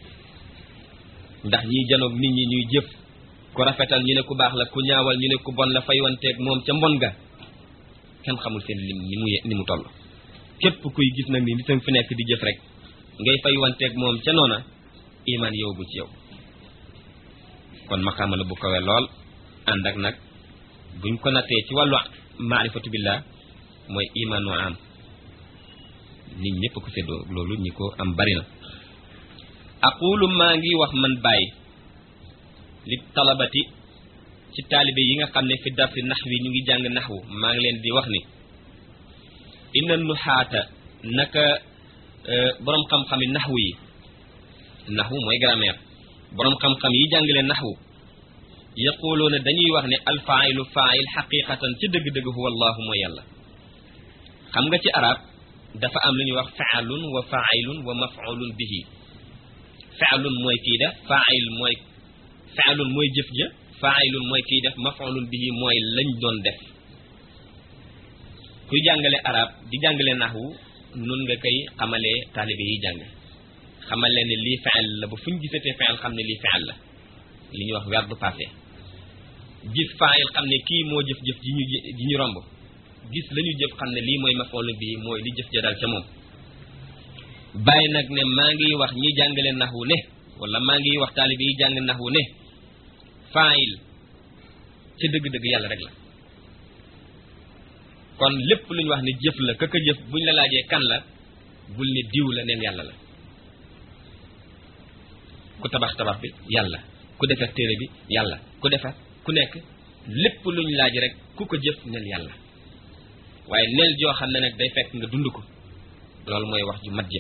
Speaker 2: ndax ñiy janoog nit ñi ñuy jëf ku rafetal ñu ne ku baax la ku ñaawal ñu ne ku bon la faywanteeg moom ca mbon ga kenn xamul seen lim ni mu ni mu toll képp kuy gis nag ni nitam fi nekk di jëf rek ngay faywanteeg moom ca noona iman yow bu ci yow kon maqaama la bu kawe lool ànd ak nag buñ ko nattee ci wàllu maarifatu billah mooy imanu am nit ñëpp ko séddoo loolu ñi ko am bari na aqulu maa ngi wax man bàyyi li talabati ci taalibe yi nga xam ne fi darsi naxwi ñu ngi jàng naxwu maa ngi leen di wax ni inna nuxaata naka boroom xam-xami naxwu yi naxwu mooy grammaire boroom xam-xam yi jàngale naxwu yaquluuna dañuy wax ne alfailu fail xaqiqatan ci dëgg-dëgg huwa allahu mooy yàlla xam nga ci arab dafa am lu ñuy wax faalun wa failun wa mafulun bihi faalun mooy kii def fail mooy faalun mooy jëf ja failun mooy kii def mafulun bihi mooy lañ doon def kuy jàngale arab di jàngale naxwu nun nga koy xamalee taalibe yi jàng xamal leen ne lii fi'l la ba fu ñu gisatee fi'l xam ne lii fi'l la li ñuy wax verbe passé gis fa'il xam ne kii moo jëf-jëf ji ñu ji ñu romb gis la ñu jëf xam ne lii mooy maf'ul bi mooy li jëf ja dal ca moom bàyyi nag ne maa ngi wax ñi jàngale naxwu ne wala maa ngi wax taalibe yi jàng naxwu ne fa'il ca dëgg-dëgg yàlla rek la kon lépp lu ñu wax ne jëf la kaka jëf buñ la laajee kan la bul ne diw la neen yàlla la ku tabax tabax bi yàlla ku defar téere bi yàlla ku defar ku nekk lépp luñ laaj rek ku ko jëf neel yàlla waaye neel joo xam ne nag day fekk nga dund ko loolu mooy wax ju mat ja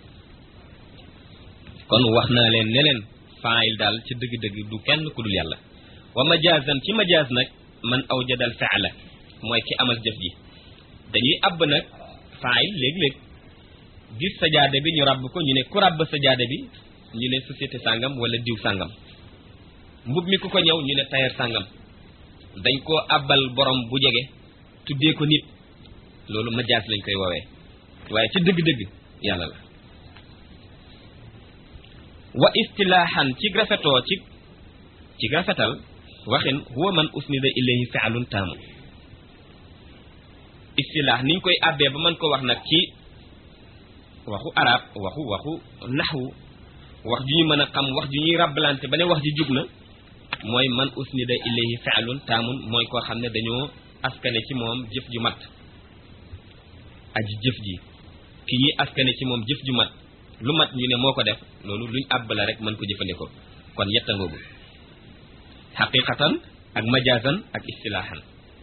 Speaker 2: kon wax naa leen ne leen faayil daal ci dëgg-dëgg du kenn ku dul yàlla wa majaazan ci majaaz nag man awjadal fi'la mooy ki amal jëf ji dañuy àbb nag faayil léeg-léeg gis sajaada bi ñu ràbb ko ñu ne ku ràbb sajaada bi ñu ne société sàngam wala diw sàngam mbub mi ku ko ñëw ñu ne tailleur sàngam dañ koo àbbal borom bu jege tuddee ko nit loolu majaas lañ koy woowee waaye ci dëgg-dëgg yàlla la wa istilaahan ci rafetoo ci ci rafetal waxin huwa man usnida ilayhi fi'lun taamu istilaah niñ koy àbbee ba mën ko wax nag ci waxu arab waxu waxu naxwu wax ju ñu mën a xam wax ju ñuy rabbalante ba ne wax ji jub na mooy man usnida ilayhi fi'lun taamun mooy koo xam ne dañoo askane ci moom jëf ju mat aji jëf ji ki ñuy askane ci moom jëf ju mat lu mat ñu ne moo ko def loolu luñ àbb la rek mën ko jëfandikoo kon yetta ngoogu xaqiqatan ak majaasan ak istilaahan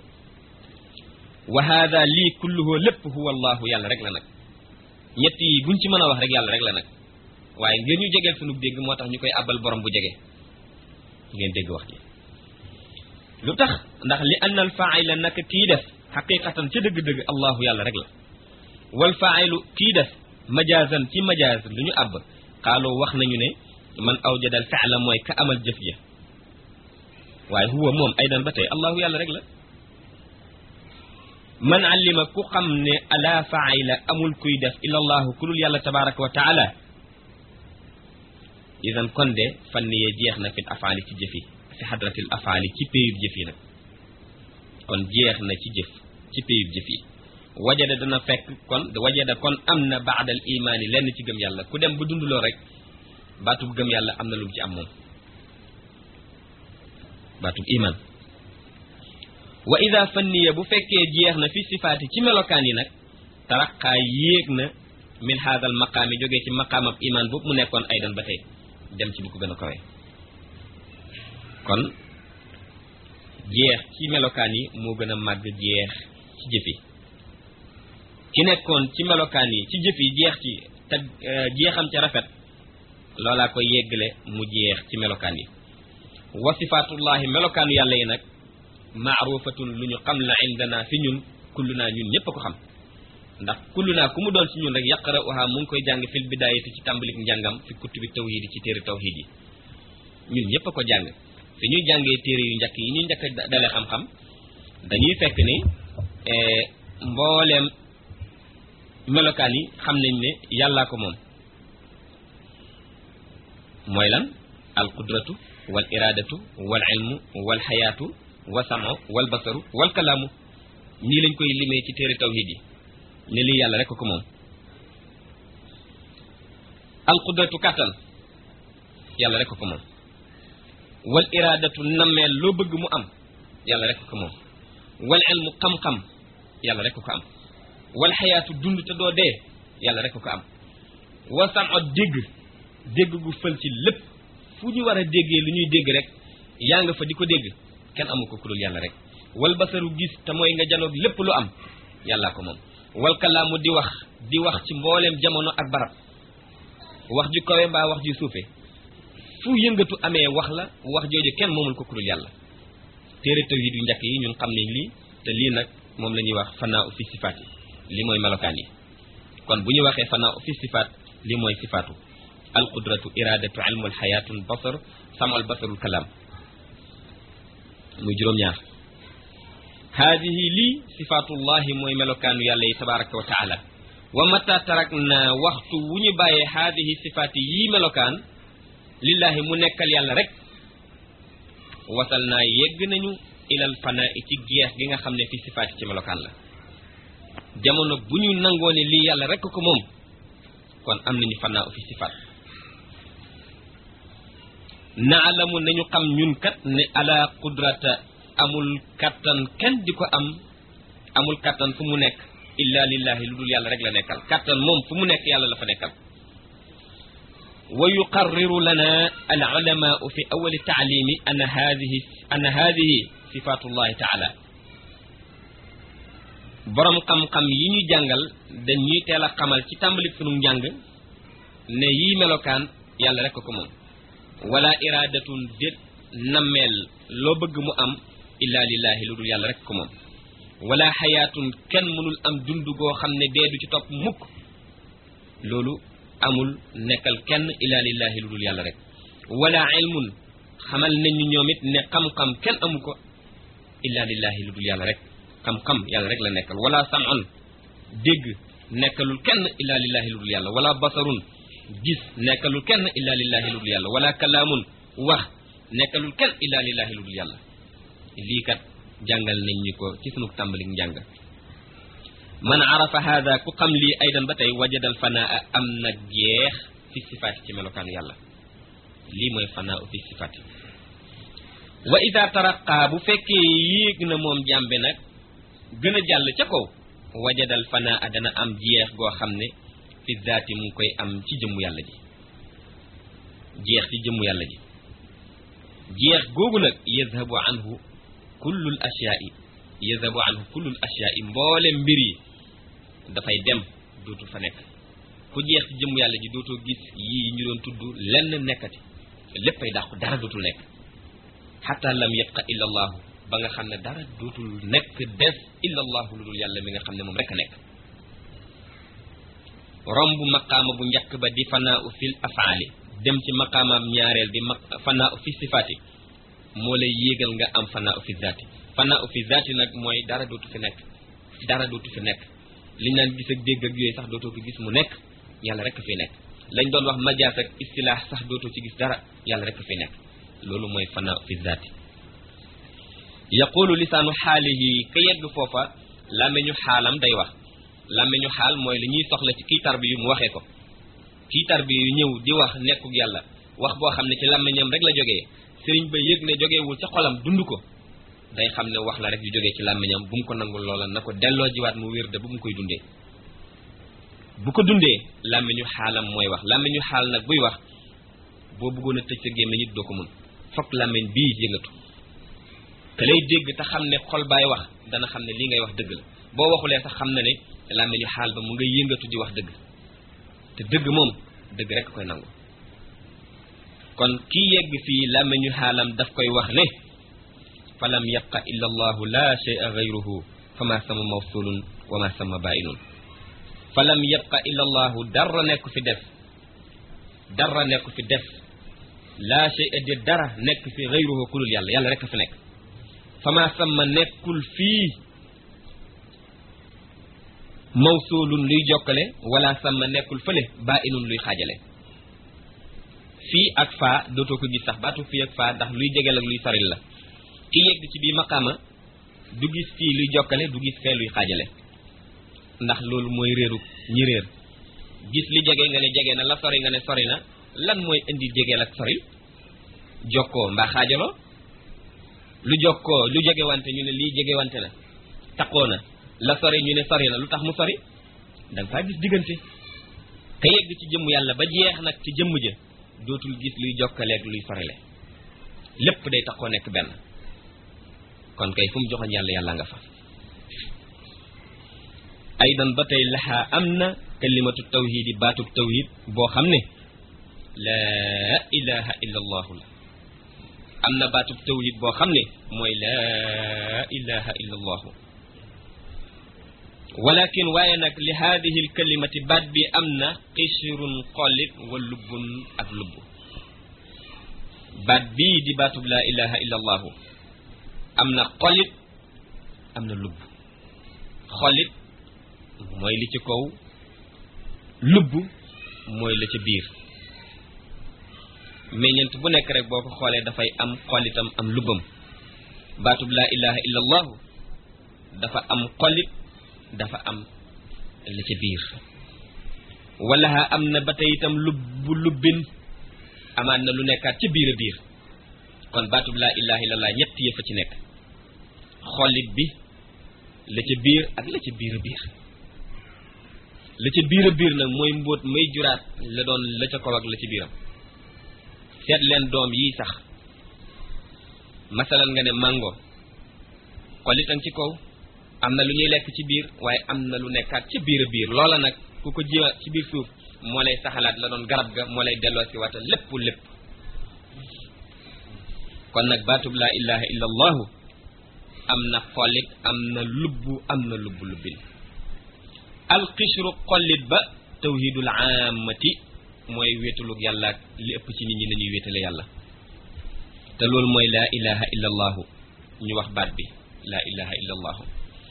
Speaker 2: wa hada lii kulluhu lépp huwa allahu yàlla rek la nag ñett yi buñ ci mën a wax rek yàlla rek la nag waaye ngeen ñu jegeel sunu dégg moo tax ñu koy abal borom bu jege ngeen dégg wax ji lu tax ndax li anna al faa'ila naka kii def xaqiqatan ca dëgg-dëgg allahu yàlla rek la wal faa'ilu kii def majaazan ci majaaz lu ñu àbb xaaloo wax nañu ne man awjada al fi'la mooy ka amal jëf ja waaye huwa moom aydan ba tey allahu yàlla rek la man allima ku xam ne ala faayila amul kuy def illa allahu ku dul yàlla tabaraka wa taala idan kon de fanni yee jeex na fil afaali ci jëf yi fi xadratil afaali ci péyub jëf yi nag kon jeex na ci jëf ci péyub jëf yi wajada dana fekk kon wajada kon am na baadal imaani lenn ci gëm yàlla ku dem ba dunduloo rek baatub gëm yàlla am na lu mu ci am moom baatub iman wa ida fanniya bu fekkee jeex na fi sifaati ci melokaan yi nag taraqaa yéeg na min haadal maqaami jógee ci maqaamab iman boobu mu nekkoon aydan ba tey dem ci bu ko gën a kawe kon jeex ci melokaan yi moo gën a màgg jeex ci jëf yi ki nekkoon ci melokaan yi ci jëf yi jeex ci te jeexam ca rafet loolaa ko yeggale mu jeex ci melokaan yi wa sifaatullahi melokaanu yàlla yi nag maarufatun lu ñu xam la indana fi ñun kullu naa ñun ñëpp a ko xam ndax kullu naa ku mu doon ci ñun rek yaqra'uha mu ngi koy jàng fil bidaayati ci tàmbalik njàngam fi kutubi tawhid yi ci téere tawhid yi ñun ñëpp a ko jàng fi ñuy jàngee téere yu njëkk yi ñuy njëkk a dale xam-xam dañuy fekk ni mbooleem melokaan yi xam nañ ne yàllaa ko moom mooy lan al qudratu wal iradatu wal ilmu wal xayaatu wa samo wal basaru wal kalaamu nii lañ koy limee ci téere tawhid yi ne lii yàlla rek ko moom al qudratu kàttan yàlla rek ko moom wal iradatu nammeel loo bëgg mu am yàlla rek ko moom wal ilmu xam-xam yàlla rek ko am wal xayaatu dund te doo dee yàlla rek ko am wa samo dégg dégg gu fël ci lépp fu ñu war a déggee lu ñuy dégg rek yaa nga fa di ko dégg kenn amu ko kulul yàlla rek wal basaru gis te mooy nga janoog lépp lu am yàllaa ko moom wal kalaamu di wax di wax ci mbooleem jamono ak barab wax ju kawe mbaa wax ju suufe fu yëngatu amee wax la wax jooju kenn moomul ko kulul yàlla téere tawhid yu njëkk yi ñun xam nañ lii te lii nag moom la ñuy wax fanaa u fi sifaat yi li mooy melokaan yi kon bu ñu waxee fanaa u fi sifaat li mooy sifaatu alqudratu iradatu ilmu alxayaatu albasar samu albasaru alkalaam muy juróom-ñaar haadihi lii sifaatullahi mooy melokaanu yàlla yi tabaraka wa taala wa mata tarak na waxtu wu ñu bàyyee haadihi sifaati yii melokaan lillahi mu nekkal yàlla rek wasal naa yegg nañu ilal fanaa ci geex gi nga xam ne fi sifaati ci melokaan la jamono bu ñu nangoo ne lii yàlla rek ko moom kon am nañu fanaa fi sifaat naalamu nañu xam ñun kat ne ala qudrata amul kattan kenn di ko am amul kattan fu mu nekk illa lillahi lu dul yàlla rek la nekkal kattan moom fu mu nekk yàlla la fa nekkal wa yuqarriru lana al ulamaau fi awali taalimi anna hadihi anna hadihi sifatullahi taala borom xam-xam yi ñu jàngal dañuy teel a xamal ci tàmbalik sunu njàng ne yii melokaan yàlla rek ko moom wala iradatun déet nammeel loo bëgg mu am illa lillahi lu dul yàlla rek ko moom wala xayaatun kenn mënul am dund goo xam ne dee du ci topp mukk loolu amul nekkal kenn illa lillahi lu dul yàlla rek wala ilmun xamal nañ ñu ñoom it ne xam-xam kenn amu ko illa lillahi lu dul yàlla rek xam-xam yàlla rek la nekkal wala sam'un dégg nekkalul kenn illa lillahi lu dul yàlla wala basarun gis nekkalul kenn illa lillahi lu dul yàlla wala kalaamun wax nekkalul kenn illa lillahi lu dul yàlla lii kat jàngal nañ ñu ko ci sunu tàmbalik njàng man arafa hada ku xam lii aydan ba tey wajadal fanaa am na jeex fi sifaati ci melokaanu yàlla lii mooy fanaa fi sifaati wa ida taraqa bu fekkee yéeg na moom jàmbe nag gën a jàll ca kaw wajadal fanaa dana am jeex goo xam ne fi zaati mu ngi koy am ci jëmmu yàlla ji jeex ci jëmmu yàlla ji jeex googu nag yazhabu anhu kullul asyaai yazhabu anhu kullul asyaai mboole mbir yi dafay dem dootul fa nekk ku jeex ci jëmmu yàlla ji dootoo gis yii ñu doon tudd lenn nekkati léppay dàqu dara dootul nekk xata lam yabqa illa allahu ba nga xam ne dara dootul nekk des illa allahu lu dul yàlla mi nga xam ne moom rek a nekk romb maqaama bu njëkk ba di fanaa u fil afaali dem ci maqaamaam ñaareel di ma fanaa u fi sifaati moo lay yéegal nga am fanaa u fi zaati fanaa u fi zaati nag mooy dara dootu fi nekk dara dootu fi nekk liñ naan gis ak dégg ak yooyu sax dootoo ko gis mu nekk yàlla rek fi nekk lañ doon wax majaas ak istilaax sax dootoo ci gis dara yàlla rek fi nekk loolu mooy fana fi zaati yaqulu lisaanu xaalihi ka yegg foofa làmmeñu xaalam day wax làmmeñu xaal mooy li ñuy soxla ci kii tarbi yu mu waxee ko kii tarbi yu ñëw di wax nekkuk yàlla wax boo xam ne ci làmmeñam rek la jógee sëriñ ba yëg ne jógeewul ca xolam dund ko day xam ne wax la rek yu jógee ci làmmeñam bu mu ko nangul loola na ko delloo jiwaat mu wér de bu mu koy dundee bu ko dundee làmmeñu xaalam mooy wax làmmeñu xaal nag buy wax boo bëggoon a tëj sa gémmiñ it doo ko mën fokk làmmeñ bii yëngatu te lay dégg te xam ne xol baay wax dana xam ne lii ngay wax dëgg la boo waxulee sax xam na ne làmmeñu xaal ba mu nga yëngatu di wax dëgg te dëgg moom dëgg rek koy nangu kon kii yegg fii làmmeñu xaalam daf koy wax ne fa lam yabqa illa allahu la shay'a gayruhu fa ma sama mawsulun wa ma sama bainun fa lam yabqa illa allahu dara nekk fi def dara nekk fi def la shay'a di dara nekk fi gayruhu ku dul yàlla yàlla rek a fi nekk fa ma sama nekkul fii mawsulun luy jokkale wala sama nekkul fële bainun luy xaajale fii ak faa dootoo ko gis sax baatu fii ak faa ndax luy jegeel ak luy soril la ki yegg ci bii maqaama du gis fii luy jokkale du gis fee luy xaajale ndax loolu mooy réeru ñi réer gis li jege nga ne jege na la sori nga ne sori na lan mooy indi jegeel ak soril jokkoo mbaa xaajaloo lu jokkoo lu jege wante ñu ne lii jege wante na taqoo na la sori ñu ne sori na lu tax mu sori da nga faa gis diggante ka yegg ci jëmm yàlla ba jeex nag ci jëmm ja dootul gis luy jokkaleeg luy sorile lépp day taxoo nekk benn kon kay fu mu joxoñ yàlla yàlla nga fa aydan ba tey laxaa am na kalimatu tawhid yi baatub tawhid boo xam ne laa ilaha illa allahu la am na baatub tawhid boo xam ne mooy laa ilaha illa allahu walakin waaye nag li haadihi lkalimati baat bi am na xisirun xollit wa lubbun ak lubb baat bii di baatub laa ilaha illa allahu am na xollit am na lubb xollit mooy li ci kaw lubb mooy la ca biir meññent bu nekk rek boo ko xoolee dafay am xollitam am lubbam baatub laa ilaha illa allahu dafa am xollit dafa am la ca biir wala am na ba tey itam lubbu lubbin amaat na lu nekkaat ca biir a biir kon baatub laa ilaha illallah ñett yëf a ci nekk xollit bi la ca biir ak la ca biir a biir la ca biir a biir nag mooy mbóot may juraat la doon la ca kaw ak la ca biiram seet leen doom yii sax masalan nga ne mango xollitan ci kaw am na lu ñuy lekk ci biir waaye am na lu nekkaat ci biir a biir loola nag ku ko jiwa ci biir suuf moo lay saxalaat la doon garab ga moo lay delloo si waata lépp lépp kon nag baatub laa ilaha illa allahu am na xollit am na lubbu am na lubbu lubbin alxishru xollit ba tawhidul aamati mooy wéetalug yàlla ak li ëpp ci nit ñi nañuy wéetale yàlla te loolu mooy laa ilaha illa allahu ñu wax baat bi laa ilaha illa allahu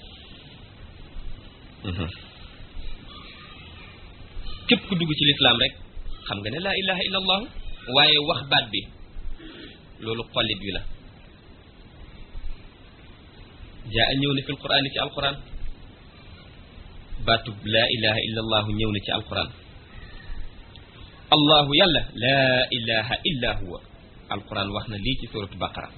Speaker 2: képp ku dugg ci lislaam rek xam nga ne laa ilaha illa allahu waaye wax baat bi loolu xollit bi la jaa ñëw na fi alquran ci alquran baatub laa ilaha illa allahu ñëw na ci alquran allahu yàlla laa ilaha illa huwa alquran wax na lii ci suratu baqara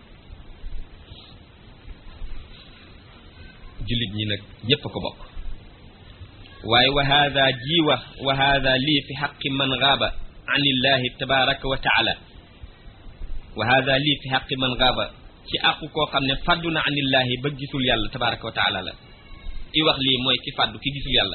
Speaker 2: jullit ñi nag ñépp a ko bokk waaye wa hada ji wax wa hada lii fi xaqi man gaaba an illahi tabaraka wa taala wa hada lii fi xaqi man gaaba ci àqu koo xam ne fàddu na an illahi ba gisul yàlla tabaraka wa taala la ki wax lii mooy ki fàddu ki gisul yàlla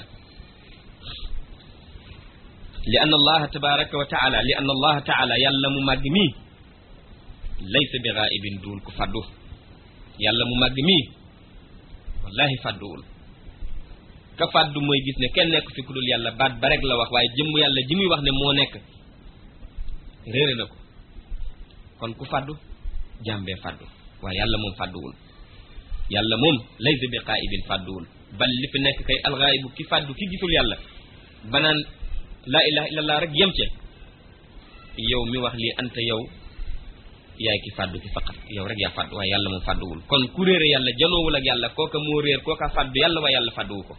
Speaker 2: li anna allaha tabaraka wa taala li anna allaha taala yàlla mu màgg mii laysa bi gaibin duul ku fàddu yàlla mu màgg mii wallahi fàdduwul ka fàddu mooy gis ne kenn nekk fi ku dul yàlla baat ba rek la wax waaye jëmm yàlla ji muy wax ne moo nekk réere na ko kon ku fàddu jàmbee fàddu waaye yàlla moom fàdduwul yàlla moom laysa bi qaibin fàdduwul bal li fi nekk kay alxaayibu ki fàddu ki gisul yàlla banaan laa ilaha illallah rek yem ce yow mi wax lii anta yow yaay ki fàddu ki faqat yow rek yaa fàddu waaye yàlla moom fàdduwul kon ku réere yàlla janoowul ak yàlla kooka moo réer kooka fàddu yàlla waaye yàlla fàdduwu ko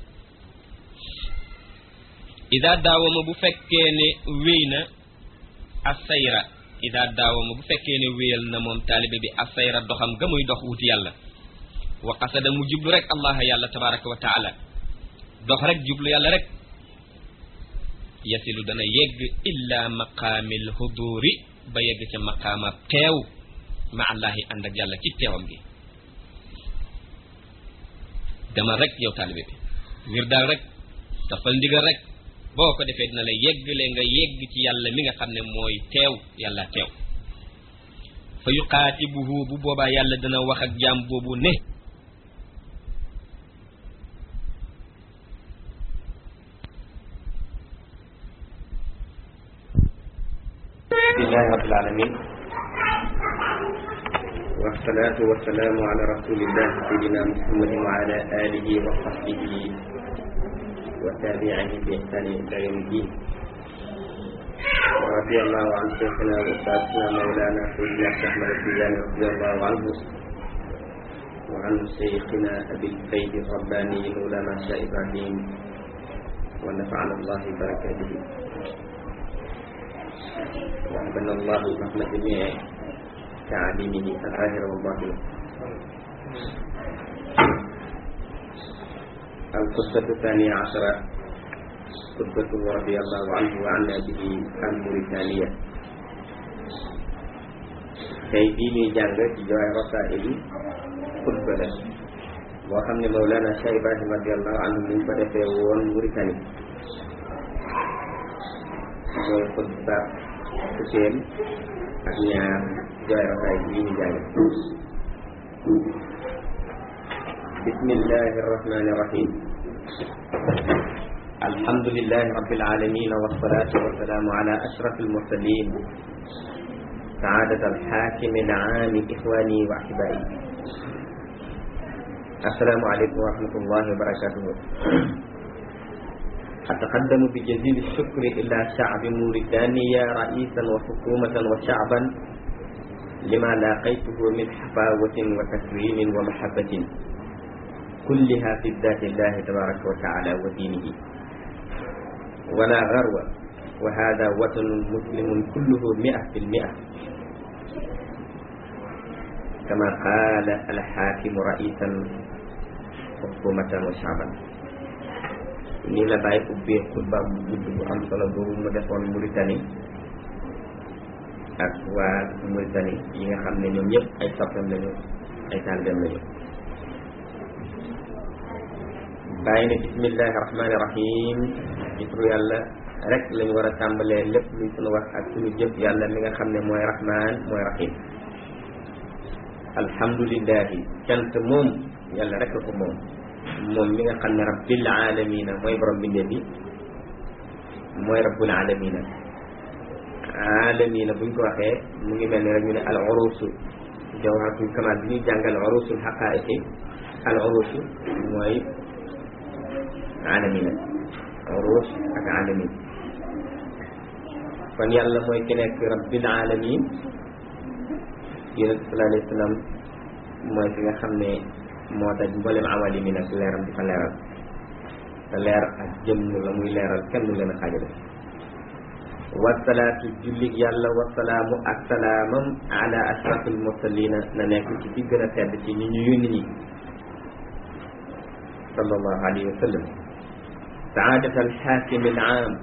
Speaker 2: ida daawama bu fekkee ne wéy na asayra ida daawama bu fekkee ne wéyal na moom taalibe bi asayra doxam ga muy dox wuti yàlla wa qasada mu jublu rek allah yàlla tabaraka wa taala dox rek jublu yàlla rek yasilu dana yegg illa maqaamil huduri ba yegg ca maqaama teew ma allahi ànd ak yàlla ci teewam gi demal rek yow taalibe bi wir daal rek dafal ndigal rek boo ko defee dina la yeggale nga yegg ci yàlla mi nga xam ne mooy teew yàlla teew fa yuqaatibuhu bu boobaa yàlla dana wax ak jaam boobu ne
Speaker 1: bismillahi rabbil alamin والصلاة والسلام على رسول الله سيدنا محمد وعلى آله وصحبه وتابعه بإحسان إلى يوم الدين ورضي الله عن شيخنا وأستاذنا مولانا سيدنا أحمد التجاني رضي الله عنه وعن شيخنا أبي الفيض الرباني مولانا شاه إبراهيم ونفعنا الله ببركاته وحبنا الله فهم جميع تعاليمه الظاهر والباطن القصة الثانية عشرة قصة رضي الله عنه وعنا به عن موريتانيا tey bii ñuy jàng ci jawaay rasaa'il xutba la boo xam ne Mawlana Cheikh Ibrahim radiallahu anhu mu ngi ko defee woon Mauritanie mooy xutba fukkeel ak ñaar jawaay rasaa'il bii ñu jàng bismillahi arrahmani irrahim الحمد لله رب العالمين والصلاة والسلام على أشرف المرسلين سعادة الحاكم العام إخواني وأحبائي السلام عليكم ورحمة الله وبركاته أتقدم بجزيل الشكر إلى شعب موريتانيا رئيسا وحكومة وشعبا لما لاقيته من حفاوة وتكريم ومحبة كلها في ذات الله تبارك وتعالى ودينه ولا غرو وهذا وطن مسلم كله مئة في المئة كما قال الحاكم رئيسا حكومة وشعبا ni la bàyyi ubbee xutba bu gudd bu am solo boobu mu defoon Mauritanie ak waa Mauritanie yi nga xam ne ñoom ñëpp ay soppam lañu ay taalibeem lañu bàyyi ne bismillahi rahmani rahim ci turu yàlla rek lañu war a tàmbalee lépp luy sunu wax ak sunu jëf yàlla mi nga xam ne mooy rahman mooy rahim alhamdulillahi cant moom yàlla rek la ko moom moom mi nga xam ne rabbil alamina mooy borom bindee bi mooy rabbul alamina alamina buñ ko waxee mu ngi mel ni rek ñu ne al urusu jawharatul kamal bi ñuy jàngal urusul haqaiqi al urusu mooy alamina urus ak alamin kon yàlla mooy ki nekk rabbil alamin yonent sallallahu alayhi wa sallam mooy ki nga xam ne moo daj mboolem awali mi nag leeram di fa leeral te leer ak jëmm la muy leeral kenn du leen a xaajale wasalaatu jullig yàlla wasalaamu ak salaamam ala ashrafil mursalina na nekk ci ci gën a tedd ci ñi ñu yónni ñi sallallahu alayhi wa sallam saadat alxaakim al aam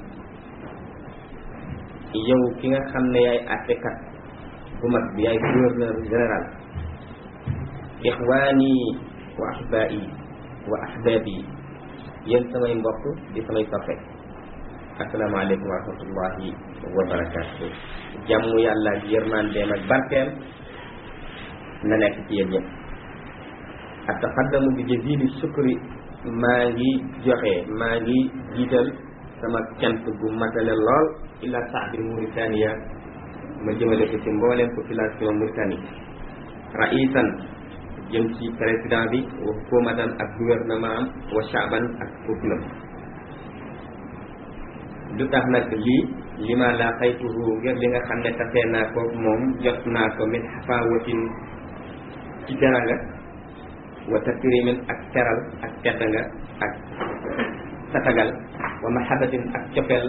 Speaker 1: yow ki nga xam ne yaay àttekat bu mag bi yaay gouverneur général ixwaani wa ahbaa'i wa ahbaabi yéen samay mbokk di samay soppe asalaamaaleykum wa rahmatullahi wa barakaatu jàmm yàlla ak yërmandeem ak barkeem na nekk ci yéen ñëpp ataqaddamu bi jazili sukri maa ngi joxe maa ngi jiital sama cant gu matale lool ila saabi Mauritania ma jëmale ko ci mbooleem population Mauritanie raisan jëm ci président bi wa hukumatan ak gouvernement am wa shaaban ak peuple du tax nag lii li ma la xaytuhu ngir li nga xam ne tasee naa ko moom jot naa ko min xafaawatin ci teranga wa takrimin ak teral ak tedd nga ak tatagal wa mahabatin ak cofeel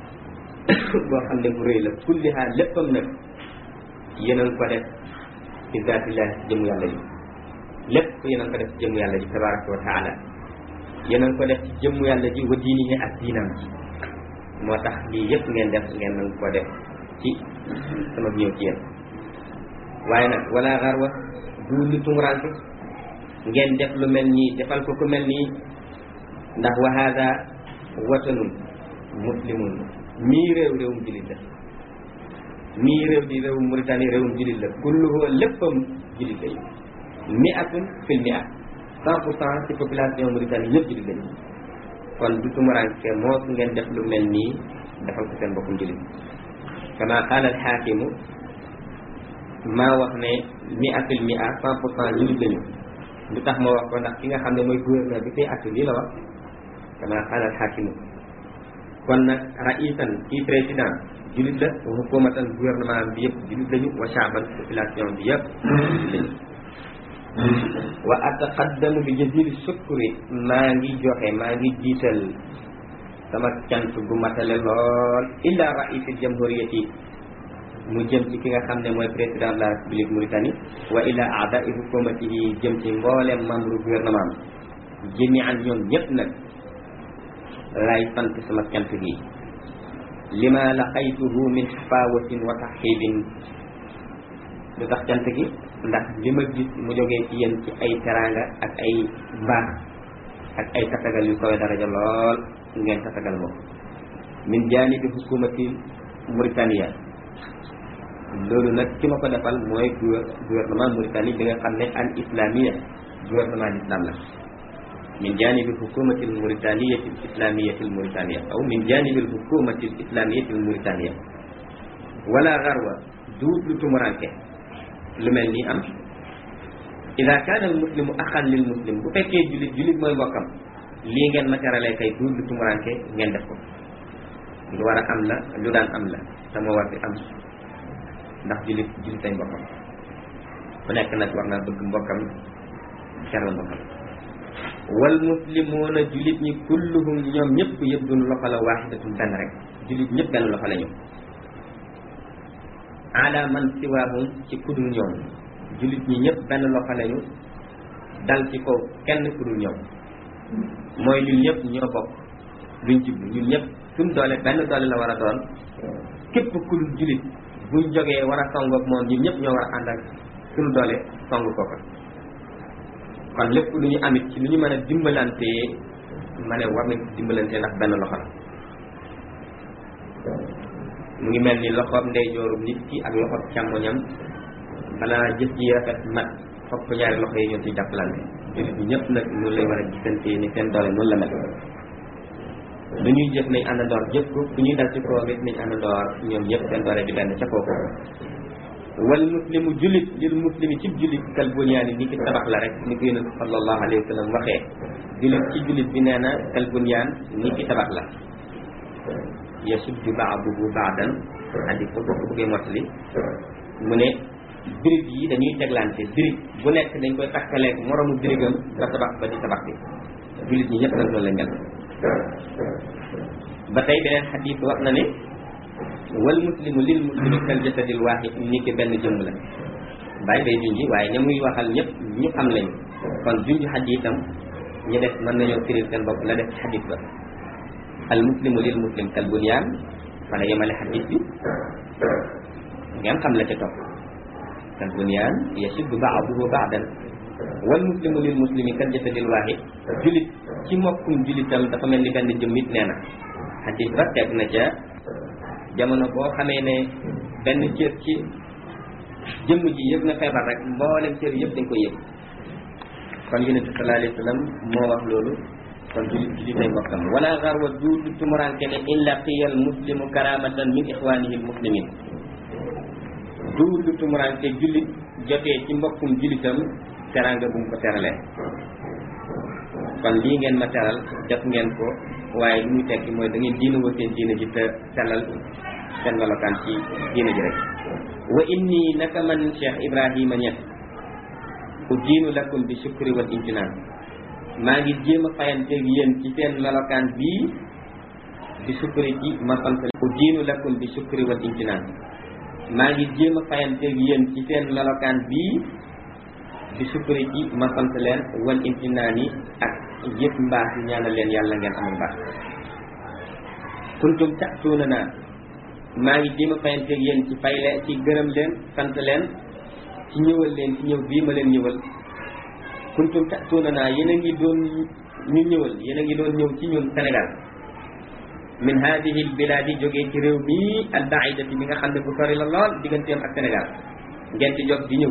Speaker 1: boo xam ne bu rëy la kulliha léppam nag yéen ko def ci zaatillah ci jëmu yàlla ji lépp yéen ko def ci jëmu yàlla ji tabaraka wa taala yéen ko def ci jëmu yàlla ji wa diinihi ak diinam ji moo tax lii yëpp ngeen def ngeen nang ko def ci sama ñëw ci yéen waaye nag wala xarwa du lu tumuranke ngeen def lu mel nii defal ko ku mel nii ndax wa hada watanun muslimun mii réew réewum julit la mii réew di réewum Mauritanie réewum julit la kulluhu léppam julit lañu mi atun fil mi at cent pour cent ci population Mauritanie ñëpp julit lañu kon du tumuranke moo ngeen def lu mel nii defal ko seen bokkum julit kama qaala alxaakimu maa wax ne mi atul mi a cent pour cent julit lañu lu tax ma wax ko ndax ki nga xam ne mooy gouverneur bi tey actu lii la wax kama qaala alxaakimu kon nag raisan kii président julit la wa hukumatan gouvernement bi yëpp julit lañu wa shaaban population bi yëpp julit lañu wa ataqaddamu bi jazili shukri maa ngi joxe maa ngi jiital sama cant gu matale lool illa raisil jamhuriyati mu jëm ci ki nga xam ne mooy président de la république Mauritanie wa ila aadai hukumatihi jëm ci mboolem membre gouvernement am jëmi an ñoom ñëpp nag lay sant sama cant gi lima laqaytuhu min xafawatin wa taxibin lu tax cant gi ndax li ma gis mu jógee ci yéen ci ay teraanga ak ay mbaax ak ay tatagal yu koy daraja lool ngeen tatagal moom min janibi hukumati Mauritania loolu nag ki ma ko defal mooy gouvernement Mauritanie bi nga xam ne al islamia gouvernement l'islam la min janibi hukumati al mauritaniyati al islamiyati al mauritania aw min janibi al hukumati al islamiyati al mauritania wala garwa duut lu tumuranke lu mel nii am ida kaana al muslimu axan lil muslim bu fekkee julit julit mooy mbokkam lii ngeen ma teralee kay duut lu tumuranke ngeen def ko lu war a am la lu daan am la sama war di am ndax julit julit ay mbokkam ku nekk nag war naa bëgg mbokkam teral mbokkam wal muslimuuna julit ñi kulluhum ñoom ñëpp yëpp duñu loxo la waaxidatun benn rek julit ñëpp benn loxo la ñu ala man siwaahum ci kudul ñoom julit ñi ñëpp benn loxo lañu dal ci kaw kenn kudul ñoom mooy ñun ñëpp ñoo bokk luñ jublu ñun ñëpp suñ doole benn doole la war a doon képp kudul julit buñ jógee war a song ak moom ñun ñëpp ñoo war a ànd ak suñu doole song ko ko kon lépp lu ñu amit ci lu ñu mën a dimbalantee ma ne war nañ ci dimbalantee ndax benn loxo la mu ngi mel ni loxoom ndeyjoorum nit ki ak loxoom càmmoñam balaa jëf ji rafet mat fokk ñaari loxo yi ñoo ci jàppalante jullit ñi ñëpp nag noonu lay war a gisante ni seen doole noonu la mel lu ñuy jëf nañ àndandoor jëf ko fu ñuy dal ci kawam it nañ àndandoor ñoom ñëpp seen doole di benn ca kooku wal muslimu jullit lil muslimi ci jullit kal bunyaani ni ki tabax la rek ni ko yonent sallallahu alayhi wa sallam waxee jullit ci jullit bi nee na kal bunyaan ni ki tabax la yasuddu ba'duhu ba'dan andi ko boo ko bëggee mottali mu ne birig yi dañuy teglante birig bu nekk dañ koy takkaleeg moromu birigam ba tabax ba di tabax bi jullit ñi ñëpp nag loolu lañ mel ba tey beneen xadiis wax na ne wal muslimu lil muslimi kal jasadil waahid ni ki benn jëmm la bàyyi bay junji waaye ña muy waxal ñëpp ñu xam lañu kon junj xadiisam ñu def mën nañoo firil seen bopp la def ci xadiis ba al muslimu lil muslim kal bunyaan fa la yemale xadiis bi ngeen xam la ca topp kal bunyaan yashuddu ba'duhu ba'dan wal muslimu lil muslimi kal jasadil waahid julit ci mbokkum julitam dafa mel ni benn jëmm it nee na xadiis ba teg na ca jamono boo xamee ne benn cër ci jëmm ji yëg na feebar rek mboolem cër yëpp dañ koy yëg kon yonent bi sallallahu alayhi wa sallam moo wax loolu kon julit julit ay mbokkam wala garwa duudu tumuranke ne in laqiyal muslimu karamatan min ixwanihi al muslimin duudu tumuranke julit jotee ci mbokkum julitam teranga bu mu ko teralee kon lii ngeen ma teral def ngeen ko waaye lu muy tekki mooy da ngeen diina woo seen diina ji te sellal seen melokaan ci diina ji rek wa inni naka man Cheikh Ibrahima Niass u diinu lakum bi shukri wal imtinaan maa ngi jéem a fayanteeg yéen ci seen melokaan bii bi shukri ci ma sant u diinu lakum bi shukri wal imtinaan maa ngi jéem a fayanteeg yéen ci seen melokaan bii bi shukri ci ma sant leen wal imtinaan yi ak yëpp mbaax yi ñaanal leen yàlla ngeen amul mbaax kuntum ta'tuuna naa maa ngi jéem a fayanteeg yéen ci fay leen ci gërëm leen sant leen ci ñëwal leen ci ñëw bii ma leen ñëwal kuntum ta'tuuna naa yéen a ngi doon ñu ñëwal yéen a ngi doon ñëw ci ñun Sénégal min hadihi al biladi jógee ci réew mii al baidati bi nga xam ne bu sori la lool digganteem ak Sénégal ngeen di jóg di ñëw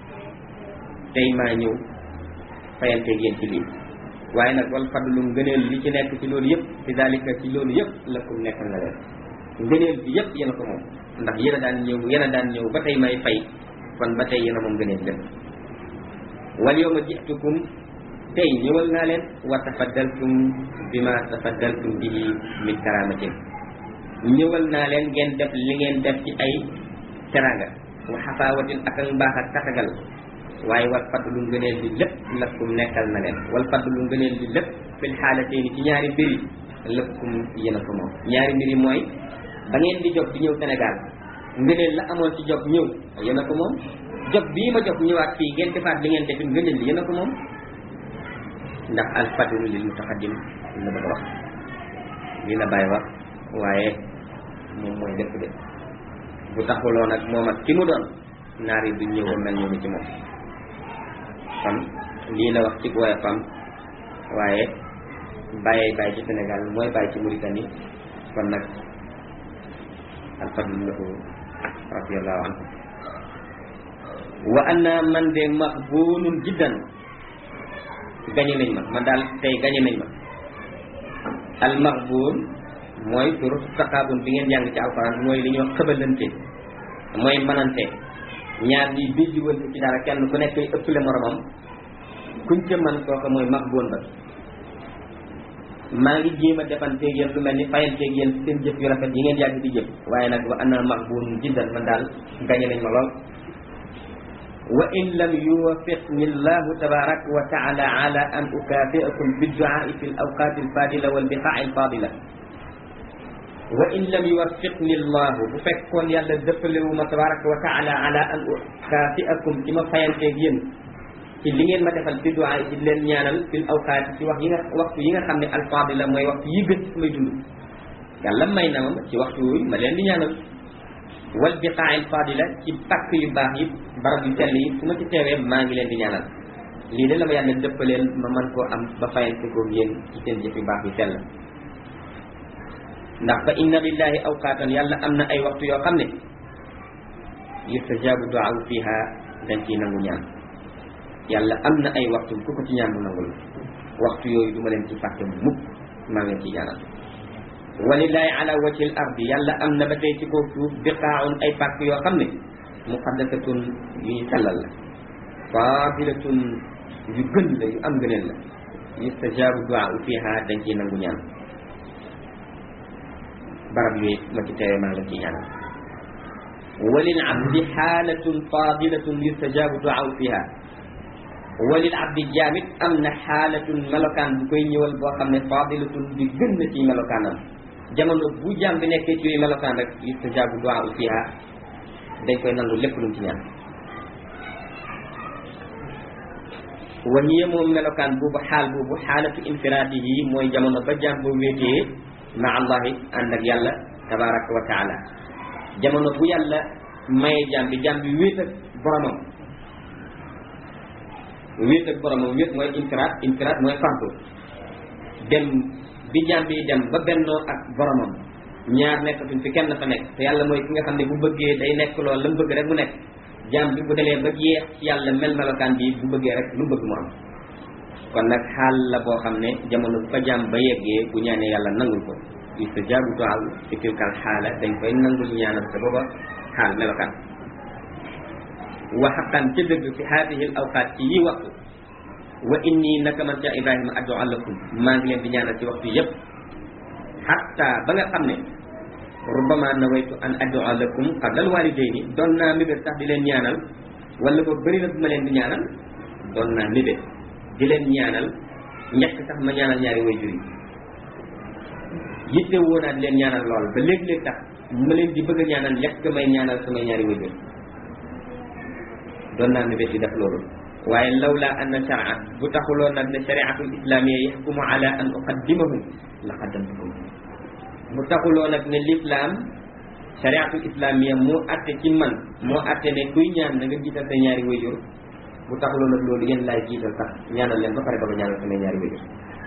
Speaker 1: tey maa ñëw fayanteeg yéen ci lii waaye nag wal fadlu ngëneel li ci nekk ci loolu yëpp fi dalika ci loolu yëpp lakum nekk na leen ngëneel bi yëpp yéen a ko moom ndax yéen a daan ñëw yéen a daan ñëw ba tey may fay kon ba tey yéen a moom ngëneel lépp wal yawma ji'tukum tey ñëwal naa leen wa tafaddaltum bima tafaddaltum bihi min karamatin ñëwal naa leen ngeen def li ngeen def ci ay teranga wa xafaawatin ak ak mbaax ak tatagal waaye wal fadlu ngëneel li lépp lakum nekkal na leen wal fadlu ngëneel li lépp fil xaalatayni ci ñaari mbir yi lakum yéen a ko moom ñaari mbir yi mooy ba ngeen di jóg di ñëw Sénégal ngëneel la amoon ci jóg ñëw yéen a ko moom jóg bii ma jóg ñëwaat fii ngeen defaat li ngeen defit ngëneel li yéen a ko moom ndax al fadlu lil mutaqaddim la bëgg a wax lii la bàyyi wax waaye moom mooy lépp de bu taxuloon ak moom ak ki mu doon naar yi duñ ñëw mel noonu ci moom kon lii la wax ci woyofam waaye bàyyee bàyyi ci Sénégal mooy bàyyi ci Mauritanie kon nag al fadlu lahu radiallahu anhu wa anna man de maxbuunun jiddan gañe nañ ma man daal tey gañe nañ ma al maxbuun mooy suratu taqaabun bi ngeen jàng ci alquran mooy li ñuy wax xëbalante mooy manante ñaar ñi bijjiwante ci dara kenn ku nekk ëppale moromam kuñ ca man kooka mooy maxbuun ba maa ngi jéem a defanteeg yéen lu mel ni fayanteeg yéen seen jëf yu rafet yi ngeen yàgg di jëf waaye nag wa ana maxbuun jiddan man daal gañe nañ ma lool wa in lam yuwaffiqni llahu tabaraka wa taala ala an ukafiakum bidduaai fi l awqati alfadila walbiqaai alfadila wa in lam yuwaffiqni llahu bu fekkoon yàlla dëppalewu ma tabaraka wa taala ala an ukafiakum ci ma fayanteeg yéen ci li ngeen ma defal bi duaa ci leen ñaanal fil awqaati ci wax yi nga waxtu yi nga xam ne alfadila mooy waxtu yi gën ci samay dund yàlla may na ma ci waxtu yooyu ma leen di ñaanal wal biqaa al fadila ci pàkk yu baax yi barab yu sell yi su ma ci teewee maa ngi leen di ñaanal lii de la ma yàlla dëppaleen ma mën koo am ba fayante ko yéen ci seen jëf yu baax yu sell ndax fa inna lillahi awqaatan yàlla am na ay waxtu yoo xam ne yustajabu duaa fiha dañ ciy nangu ñaan yàlla am na ay waxtu ku ko ci ñaan mu nangul waxtu yooyu du ma leen ci fàtte mukk maa ngi leen ciy ñaanal walillahi ala wajhi al ardi yàlla am na ba tey ci kaw suuf biqaaun ay pàkk yoo xam ne muqaddasatun yu ñu sellal la fadilatun yu gën la yu am gëneel la yustajabu duaa fiha dañ ciy nangu ñaan barab yooyu ma ci teewee maa ngi leen ciy ñaanal walil abdi xaalatun fadilatun yustajabu duaa fiha walil abdi jaamit am na xaalatun melokaan bu koy ñëwal boo xam ne fadilatun bi gën na ci melokaanam jamono bu jaam bi nekkee ci yooyu melokaan rek yustajabu duaa fiha dañ koy nangu lépp lu mu ci ñaan wa hiya moom melokaan boobu xaal boobu xaalatu infiraadihi mooy jamono ba jaam boo wéetee ma allahi ànd ak yàlla tabaraka wa taala jamono bu yàlla maye jaam bi jaam bi wéet ak boromam wéet ak boromam wéet mooy infiraat infiraat mooy fardu dem bi jaam bi dem ba bennoo ak boromam ñaar nekkatuñ fi kenn fa nekk te yàlla mooy ki nga xam ne bu bëggee day nekk loolu la mu bëgg rek mu nekk jaam bi bu demee ba jeex ci yàlla mel melokaan bi bu bëggee rek lu mu bëgg mu am kon nag xaal la boo xam ne jamono fa jaam ba yeggee bu ñaanee yàlla nangul ko yustajaabu du'a fi tilkal xaala dañ koy nangul ñaanal te booba xaal melokaan wa xaqan ca dëgg fi haadihi al awqaat ci yi waxtu wa inni naka man ca ibrahima addu'a lakum maa ngi leen di ñaanal ci waxtu yépp hatta ba nga xam ne rubama nawaytu an addu'a lakum qabla al walidayni doon naa mébét sax di leen ñaanal wala ba bëri na bu ma leen di ñaanal doon naa mébét di leen ñaanal njëkk sax ma ñaanal ñaari wayjur yi yitte woo naa di leen ñaanal lool ba léeg-léeg tax ma leen di bëgg a ñaanal njëkk may ñaanal samay ñaari wayjur doon naa mébét di def loolu waaye lawla anna sharia bu taxuloon nag ne shariatul islamiyya yaxkumu ala an uqaddimahum la qaddamtukum bu taxuloon nag ne l'islam shariatul islamiyya moo atte ci man moo atte ne kuy ñaan na nga jiital sa ñaari wayjur bu taxuloon nag loolu yéen laay jiital sax ñaanal leen ba pare ba nga ñaanal samay ñaari wayjur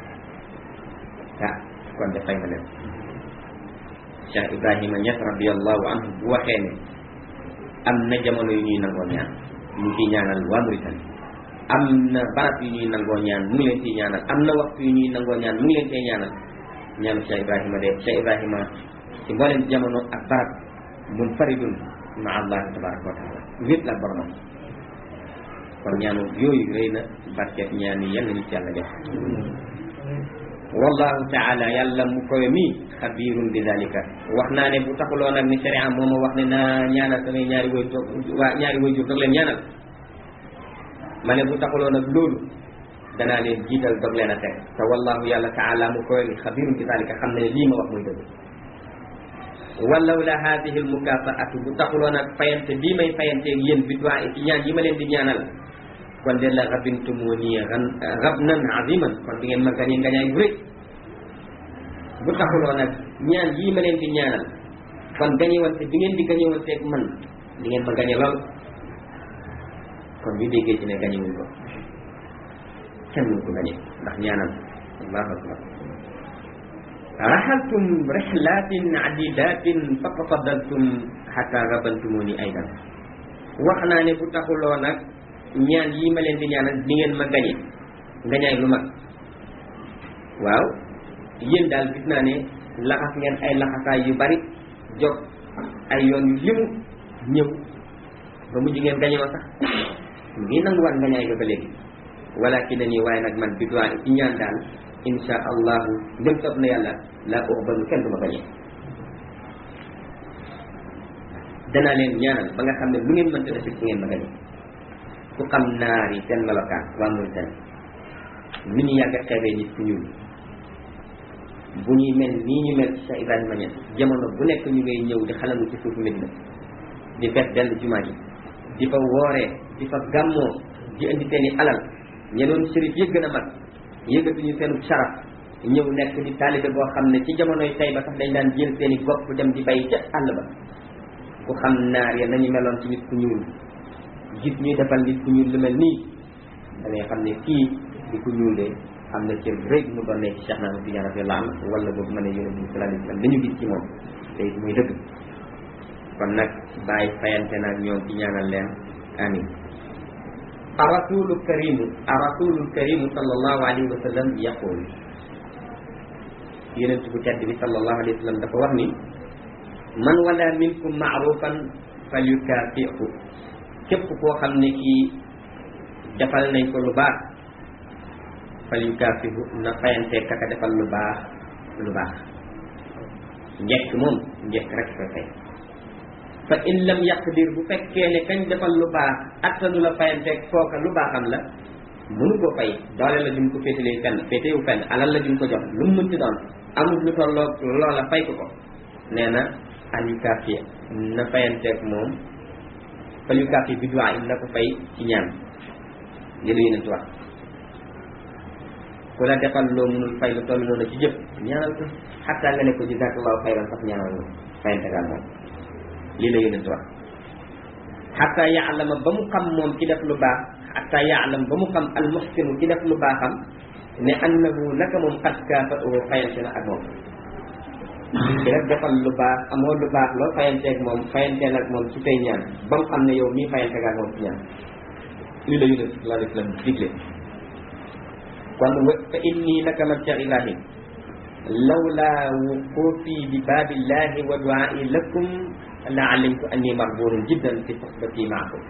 Speaker 1: ah kon de fay na leen Cheikh Ibrahima Niass radiallahu anhu bu waxee ne am na jamono yu ñuy nangoo ñaan mu ngi ciy ñaanal waa Mauritanie am na barab yu ñuy nangoo ñaan mu ngi leen ciy ñaanal am na waxtu yu ñuy nangoo ñaan mu ngi leen cee ñaanal ñaanu Cheikh Ibrahima de Cheikh Ibrahima ci mbooleem jamono ak barab munfaridun ma allah tabaraka wa taala wét la boromam kon ñaanu yooyu rëy na barkeet ñaan yi yal nañu ci yàlla def wallahu taala yàlla mu koy mi xabirun bi dalika wax naa ne bu taxuloo nag ni sharia moo ma wax ne naa ñaanal samay ñaari way toog waa ñaari way jur doog leen ñaanal ma ne bu taxuloo nag loolu danaa leen jiital doog leen a teg te wallahu yàlla taala mu koy mi xabirun bi dalika xam ne lii ma wax muy dëgg walaw la hadihi al mukafaatu bu taxuloo nag fayante bii may fayanteeg yéen bi doa ci ñaan yi ma leen di ñaanal kon de la rabintumu nii ran rabnan aziman kon di ngeen ma gañe ngañaay bu rëy bu taxuloo nag ñaan yii ma leen di ñaanal kon gañewante bi ngeen di gañewanteeg man di ngeen ma gañe lool kon ñu déggee ci ne gañewuñ ko kenn mënu ko gañe ndax ñaanal allahu akbar raxaltum rixlatin adidatin fa tafadaltum xata rabantumuni aydan wax naa ne bu taxuloo nag ñaan yii ma leen di ñaanal di ngeen ma gañe ngañaay lu mag waaw yéen daal gis naa ne laxas ngeen ay laxasaay yu bari jóg ay yoon yu limu ñëw ba mujj ngeen gañe ma sax mu ngi nanguwaat ngañaay ga ba léegi walakin na nii waaye nag man bi doit ci ñaan daal insha allahu ndem soob na yàlla laa ko ba kenn du ma gañe danaa leen ñaanal ba nga xam ne lu ngeen mënta def ci ngeen ma gañe ku xam naar yi seen melokaan waa Mauritanie ni ñu yàgg a xeebee nit ku ñuul bu ñuy mel nii ñu mel ci Cheikh Ibrahima Niass jamono bu nekk ñu ngay ñëw di xalangu ci suufu Medina di fees dell jumaa ji di fa wooree di fa gàmmoo di indi seen i alal ñenoon sërif yi gën a mag yëgatuñu seenu saraf ñëw nekk di taalibe boo xam ne ci jamonoy tey ba sax dañ daan jël seen i gopp dem di bay ca àll ba ku xam naar ya nañu meloon ci nit ku ñuul gis ñuy defal nit ku ñuul lu mel nii da ngay xam ne kii di ku ñuul de am na cër rëy mu doon ne ci Cheikh Ahmad Tidiane radiyallahu anhu wala boobu ma ne yonent bi sallallahu alayhi wasallam dañu gis ci moom te it muy dëgg kon nag bàyyi fayante naag ñoom ci ñaanal leen amin arasulu karimu arasulu karimu sallallahu alayhi wa sallam yaqul yonent bu tedd bi sallallahu alayhi wa sallam dafa wax ni man wala minkum maarufan falyukafihu képp koo xam ne kii defal nañ ko lu baax fal yu kaafihu na fayante kaka defal lu baax lu baax njekk moom njekk rek koy fay fa in lam yaqdir bu fekkee ne kañ defal lu baax attanu la fayante kooka lu baaxam la mënu ko fay doole la jum ko féetalee fenn féetewu fenn alal la jum ko jox lu mu mënti doon amul lu tolloo loola fay ko ko nee na al yu kaafi na fayanteeg moom fal yu kaafi bi duwaa in na ko fay ci ñaan li la yonent wax ku la defal loo mënul fay lu toll noonu ci jëf ñaanal ko xataa nga ne ko jazakallahu xayran sax ñaanal nga fayantegaal moom lii la yonent wax xataa yaalama ba mu xam moom ki def lu baax xataa yaalam ba mu xam al muxsinu ki def lu baaxam ne annahu naka moom xat kaafa oo fayante na ak moom ki def defal lu baax amoo lu baax loo fayanteeg moom fayanteel ak moom ci say ñaan ba mu xam ne yow mii fayantegaal moom ci ñaan lii la yonent sallallahu alayhi wa sallam digle kon fa inni naka man Cheikh Ibrahim lawla wuqufi bi babillahi wa duai lakum la alimtu anni maqbulun jiddan fi sohbati maakum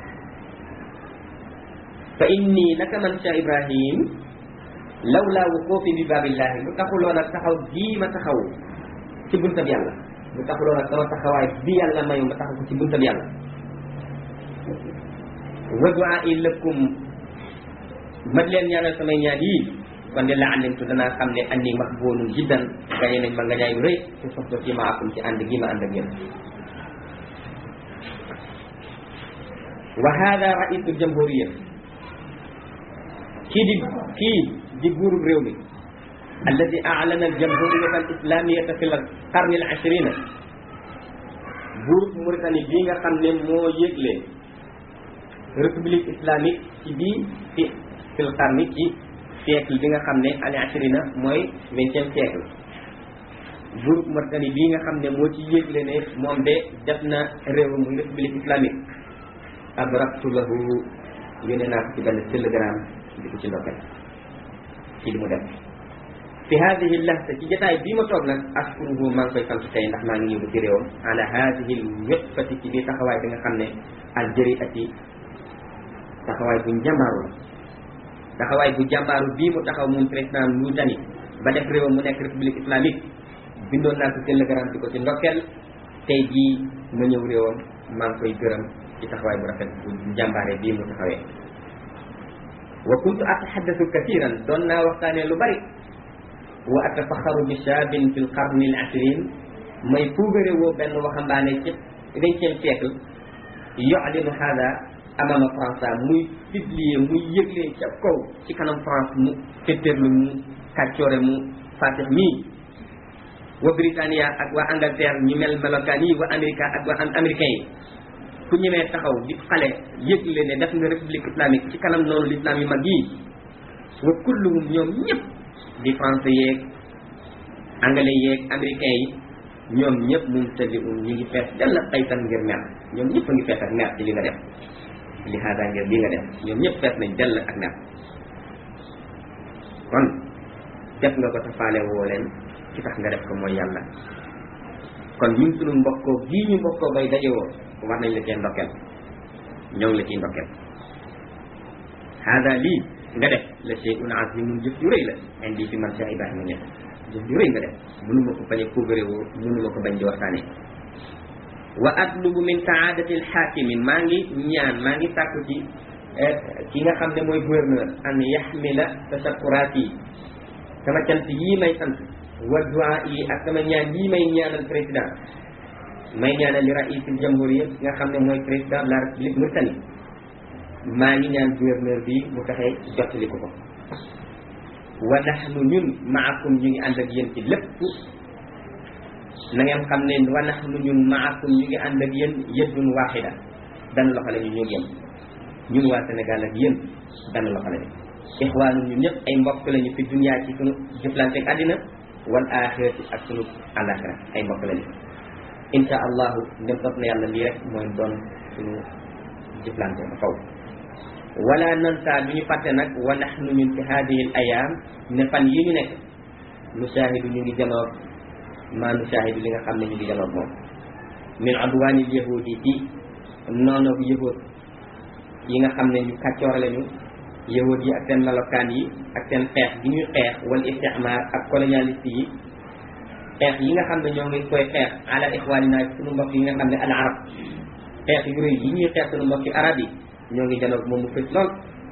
Speaker 1: fa inni naka man Cheikh Ibrahim lawla wuqufi bi babillahi lu taxuloon ak taxaw gii ma taxaw ci buntab yàlla bu taxuloo nag sama taxawaay bi yàlla mayu ma taxaw ko ci buntab yàlla wa du'a lakum ma leen ñaanal samay ñaan yii kon de la alimtu danaa xam ne anni maqbulun jiddan gañe nañ ma nga ñaayu rëy ci soxla ci ma akum ci ànd gi ma ànd ak yéen wa hada raisul jamhuriya kii di kii di buurub réew mi alladi a'lana aljamhuriyata alislamiyata fi lqarni alashirina buurub Mauritanie bii nga xam ne moo yëgle république islamique ci bii fi fi lqarni ci siècle bi nga xam ne al ashrina mooy vingtième siècle buurub Mauritanie bii nga xam ne moo ci yëgle ne moom de def na réew muy république islamique abraktu lahu yónnee naa ko ci benn télégramme di ko ci ndokkal ci li mu def fi hadihi lahza ci jotaay bii ma toog nag ashkuruhu maa ngi koy sant tey ndax maa ngi ñëw ci réewam ala hadihi lwéppati ci biir taxawaay bi nga xam ne aljëri ati taxawaay bu njàmbaaru la taxawaay bu jàmbaaru bii mu taxaw moom président Mauritanie ba def réewam mu nekk république islamique bindoon naa ko télégramme di ko ci ndokkeel tey jii ma ñëw réewam maa ngi koy gërëm ci taxawaay bu rafet bu jàmbaare bii mu taxawee wa kuntu ataxaddasu kathiran doon naa waxtaanee lu bari wa atafaxaru bi shaabin fi lqarni al ashrin may puugare woo benn waxambaane ci vingtième siècle yu'linu hada amama France muy publier muy yëgle ca kaw ci kanam France mu féttéerlu mu kàccoore mu fatix mii wa Britannia ak waa Angleterre ñu mel melokaan yi wa Amérique ak waa américain yi ku ñemee taxaw di xale yëgle ne def nga république islamique ci kanam noonu l'islam yu mag yii wa kulluhum ñoom ñëpp di français yeeg anglais yeeg américain yi ñoom ñëpp mum tali un ñi ngi fees dell ay tan ngir mer ñoom ñëpp a ngi fees ak mer ci li nga def li hada ngir li nga def ñoom ñëpp fees nañ dell ak mer kon def nga ko tafaale woo leen ci tax nga def ko mooy yàlla kon ñun sunu mbokkoo gii ñu mbokkoo bay dajewoo war nañ la cee ndokkeel ñoo ngi la ciy ndokkeel hada lii nga def la shay'un azimun jëf ju rëy la indi fi man Cheikh Ibrahima Niass jëf ju rëy nga def mënuma ko bañ a puugarewoo mënuma ko bañ di waxtaane wa atlubu min saadati alxaakimi maa ngi ñaan maa ngi sàkku ci ki nga xam ne mooy gouverneur an yaxmila tashakuraat yi sama cant yii may sant wa duaa yi ak sama ñaan yii may ñaanal président may ñaanal li raisul jamhuriya nga xam ne mooy président de la république Mauritanie maa ngi ñaan gouverneur bi mu fexe jottali ko ko wa nahnu ñun maakum ñu ngi ànd ak yéen ci lépp na ngeen xam ne wa nahnu ñun maakum ñu ngi ànd ak yéen yëddun waaxida benn loxo la ñu ñu yem ñun waa Sénégal ak yéen benn loxo la ñu ixwaanu ñun ñëpp ay mbokk lañu fi dunia ci sunu jëflante ak àddina wal axirati ak sunu àllaaxira ay mbokk lañu insha allahu ndem topp na yàlla lii rek mooy doon suñu jëflante ba faw wala nansa du ñu fàtte nag wa nahnu ñun fi hadihi al ayam ne fan yi ñu nekk nushahidu ñu ngi janoog maa nushahidu li nga xam ne ñu ngi janoog moom min adwanil yahudi ci noonoog yahud yi nga xam ne ñu kàccoor lañu yahud yi ak seen melokaan yi ak seen xeex gi ñuy xeex wal istimar ak colonialiste yi xeex yi nga xam ne ñoo ngi koy xeex ala ixwanina suñu mbokk yi nga xam ne al arab xeex yu rëy yi ñuy xeex suñu mbokki arab yi ñoo ngi janoog moom mu fës lool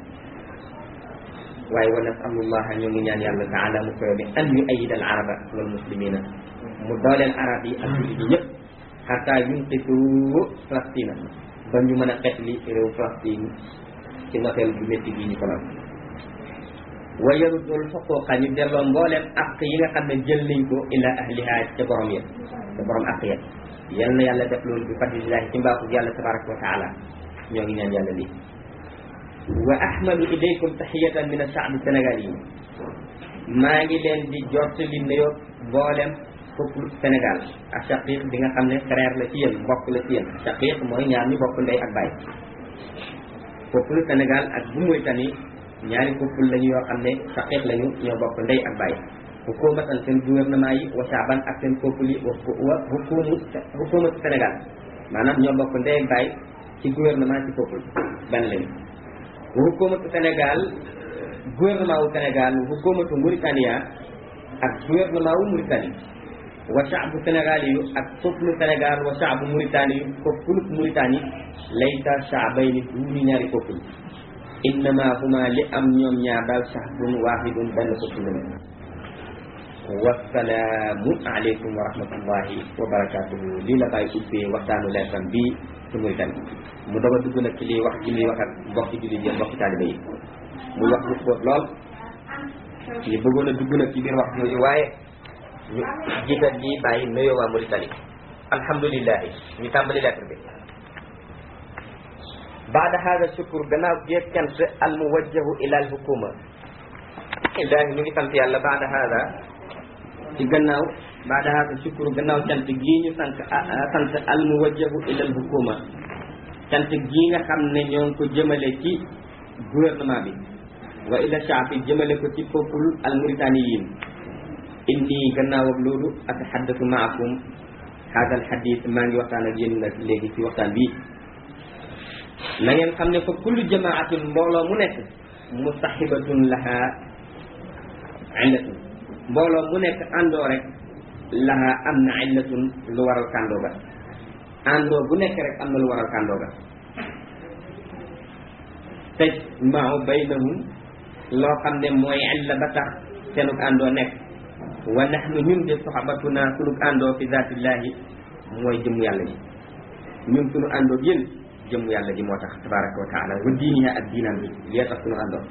Speaker 1: waaye wa nasalullaha ñoo ngi ñaan yàlla taala mu koy bi an yu ayida al araba wal muslimina mu dooleel arab yi ak jullit yi ñëpp xataa yunqisu Palestine ba ñu mën a xeet li réew Palestine ci noteel bu métti gi ñu ko lal wa yarudul xuquqa ñu delloo mbooleem àq yi nga xam ne jël nañ ko ila ahliha ca borom ya ca borom àq ya yal na yàlla def loolu bi fadlillahi ci mbaaxu yàlla tabaraka wa taala ñoo ngi ñaan yàlla lii wa ahmadu ilaykum tahiyatan min ashaabi sénégal yi maa ngi leen di jottali nuyoo mboolem peuple Sénégal ak shaqiq bi nga xam ne frère la ci yéen mbokk la ci yéen shaqiq mooy ñaar ñu bokk ndey ak baay peuple Sénégal ak bu Mauritanie ñaari peuple lañu yoo xam ne shaqiq lañu ñoo bokk ndey ak baay hukumatan seen gouvernement yi wa shaaban ak seen peuple yi wa wa hukumu hukumatu Sénégal maanaam ñoo bokk ndey ak baay ci gouvernement ci peuple benn lañu wa hukumatu Sénégal gouvernement wu Sénégal hukumatu Mauritania ak gouvernement wu Mauritanie wa shaabu sénégal yu ak peuple sénégal wa shaabu mauritanie yu peuple mauritanie laysa shaabayni duuni ñaari peuple innama huma li am ñoom ñaar daal shaabun waahidun benn peuple la wasalaamu aleykum wa rahmatullahi wa barakatuhu lii la bàyyi ubbee waxtaanu leetam bii ci Mauritanie mu doog a dugg nag ci liy wax ci liy wax ak mbokki jullit yi mbokki taaliba yi muy wax lu xóot lool ñu bëggoon a dugg nag ci biir wax yooyu waaye ñu jiital ñi bàyyi nuyoo waa Mauritanie alhamdulilahi ñu tàmbali lettre bi baada hada shukur gannaaw géeg cant al muwajjahu ila al hukuma ilahi ñu ngi sant yàlla baada hada ci gannaaw baada hada shukur gannaaw cant gii ñu sant sant al muwajjahu ila al hukuma cant gii nga xam ne ñoo ngi ko jëmale ci gouvernement bi wa ila shaafi jëmale ko ci peuple al mauritaniyin inni gannaaw ak loolu ataxaddatu maakum hada al hadith maa ngi waxtaan ak yéen nag léegi ci waxtaan bii na ngeen xam ne fa kullu jamaatin mbooloo mu nekk mustahibatun laha illatun mbooloo mu nekk àndoo rek laha am na illatun lu waral kàndoo ga àndoo bu nekk rek am na lu waral kàndoo ga tajmau baynahum loo xam ne mooy illa ba tax seenug àndoo nekk wa nahnu ñun de soxabatuna sunug àndoo fi zatillahi mooy jëmmu yàlla ji ñun sunu àndoo yéen jëmmu yàlla ji moo tax tabaraka wa taala wa diiniha ak diinam bi lee tax sunu àndoo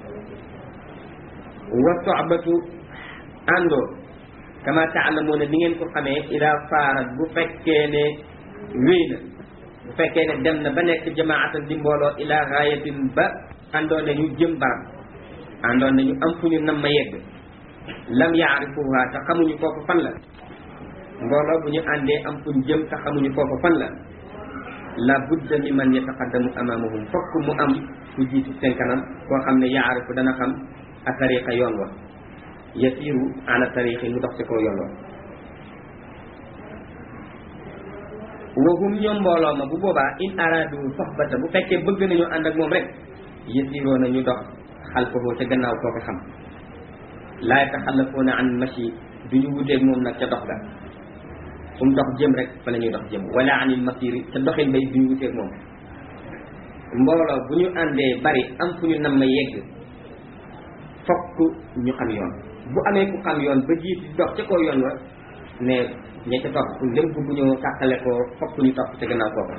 Speaker 1: wa soxbatu àndoo kama taalamuuna ni ngeen ko xamee ida faarat bu fekkee ne wéy na bu fekkee ne dem na ba nekk jamaatan di mbooloo ila gaayatin ba àndoon nañu jëm barab àndoon nañu am fu ñu nam ma yegg lam yaarifuha te xamuñu foofu fan la mbooloo bu ñu àndee am fu ñu jëm te xamuñu foofu fan la la budda li man yataqaddamu amamahum fokk mu am ku jiitu seen kanam koo xam ne yaarifu dana xam a tariqa yoon wa yasiru ala tariqi mu dox ci kaw yoon wa wahum ñoom mbooloo ma bu boobaa in aradu soxbata bu fekkee bëgg nañu ànd ak moom rek yasiroo na ñu dox xalfahu ca gannaaw koo ko xam laa yataxallafuuna an machi duñu wuteeg moom nag ca dox ga fu mu dox jëm rek fa la ñuy dox jëm wala anil masiri ca doxin bay duñu wuteeg moom mbooloo bu ñu àndee bari am fu ñu nam ma yegg fokk ñu xam yoon bu amee ku xam yoon ba jiit di dox ca kaw yoon wa ne ña ca topp ndem bëgg ñoo tàqale ko fokk ñu topp ca gannaaw kooka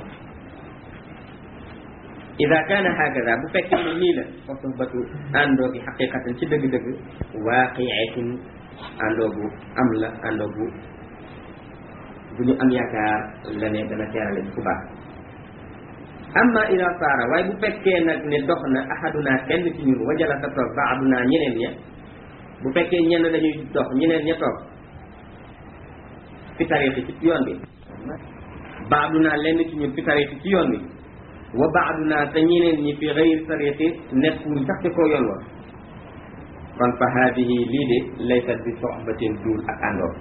Speaker 1: ida kaana hakada bu fekkee ne nii la fa sohbatu àndoo gi xaqiqatan ci dëgg-dëgg waaqiatin àndoo bu am la àndoo bu bu ñu am yaakaar la ne dana teerale ci ku baax amma ida saara waaye bu fekkee nag ne dox na ahaduna kenn ci ñun wajala sa toog baaduna ñeneen ña bu fekkee ñenn dañuy dox ñeneen ña toog fi tariixi ci yoon bi baaduna lenn ci ñun fi tariixi ci yoon bi wa baaduna te ñeneen ñi fi xëyri tariixi nekkuñ sax ci koo yoon wa kon fa haadihi lii de laysat bi soxbatin duul ak àndoo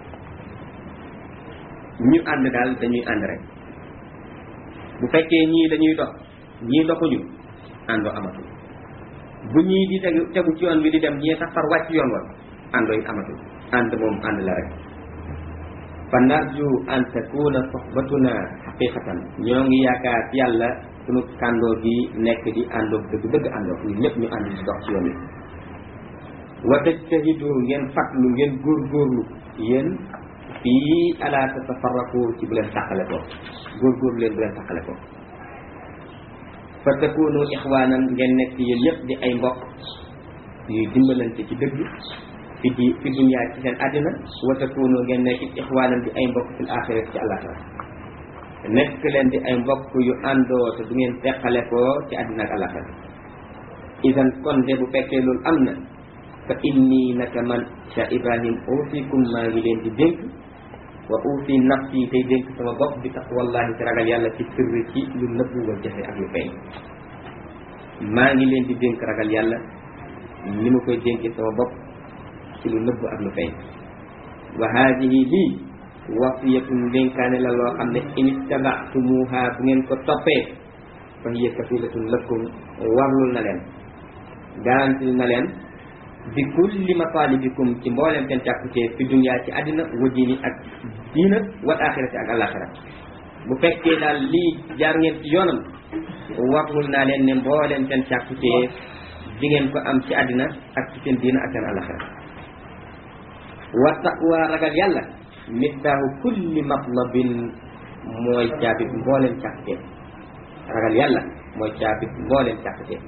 Speaker 1: ñu ànd daal dañuy ànd rek bu fekkee ñii dañuy dox ñii doxuñu àndoo amatul bu ñii di tegu tegu ci yoon bi di dem ñii sax far wàcc yoon wa àndoo it amatul ànd moom ànd la rek fa narju an takuna soxbatuna xaqiqatan ñoo ngi yaakaar ci yàlla sunu kàndoo gi nekk di àndoo dëgg dëgg àndoo ñun ñëpp ñu ànd di dox ci yoon wi wa tajtahidu ngeen fatlu ngeen góorgóorlu yéen fii ala tatafarraqu ci bu leen tàqale ko góorgóorlu leen bu leen tàqale ko fa takunu ixwanan ngeen nekk yéen ñëpp di ay mbokk yuy dimbalante ci dëgg fi di fi dunya ci seen àddina wa takunu ngeen nekk ixwanan di ay mbokk fil axira ci àllaxira nekk leen di ay mbokk yu àndoo te du ngeen teqale ko ci àddina ak àllaxira idan kon de bu fekkee loolu am na fa inni naka man Cheikh Ibrahim uusikum maa ngi leen di dénk wa uusi nafsi tey dénk sama bopp bi taqwallahi ci ragal yàlla ci sirri ci lu nëbbu wa jafe ak lu feeñ maa ngi leen di dénk ragal yàlla ni ma koy dénkee sama bopp ci lu nëbbu ak lu feeñ wa haadihi lii wasiyatun dénkaane la loo xam ne in ittabaatumuha bu ngeen ko toppee fa hiya kafilatun lakum warlul na leen garanti na leen bi kulli matalibikum ci mboolem seen càkkutee fi dunya ci àddina wa diini ak diina wal axirati ak alaxira bu fekkee daal lii jaar ngeen ci yoonam waxul naa leen ne mboolem seen càkkutee di ngeen ko am ci àddina ak ci seen diina ak seen alaxira wa taqwa ragal yàlla miftaahu kulli matlabin mooy caabit mboolem càkkutee ragal yàlla mooy caabit mboolem càkkutee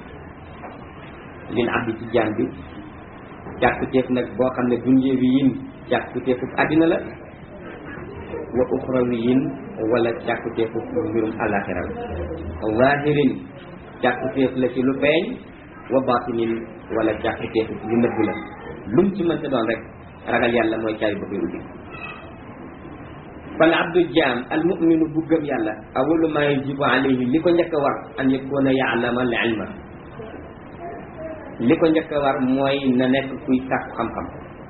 Speaker 1: lil abdi ci jaam bi càkkuteef nag boo xam ne dunyewi yin càkkuteefu àddina la wa uxrawi yin wala càkkuteefu mbirum alaxira la zahirin càkkuteef la ci lu feeñ wa batinin wala càkkuteefu lu nëbb la lum ci mënta doon rek ragal yàlla mooy caabi ba koy ubbi fal abdu jaam al muminu bu gëm yàlla awalu ma yajibu alayhi li ko njëkk a war an yakuna yaalama al ilma li ko njëkk a war mooy na nekk kuy sàkku xam-xam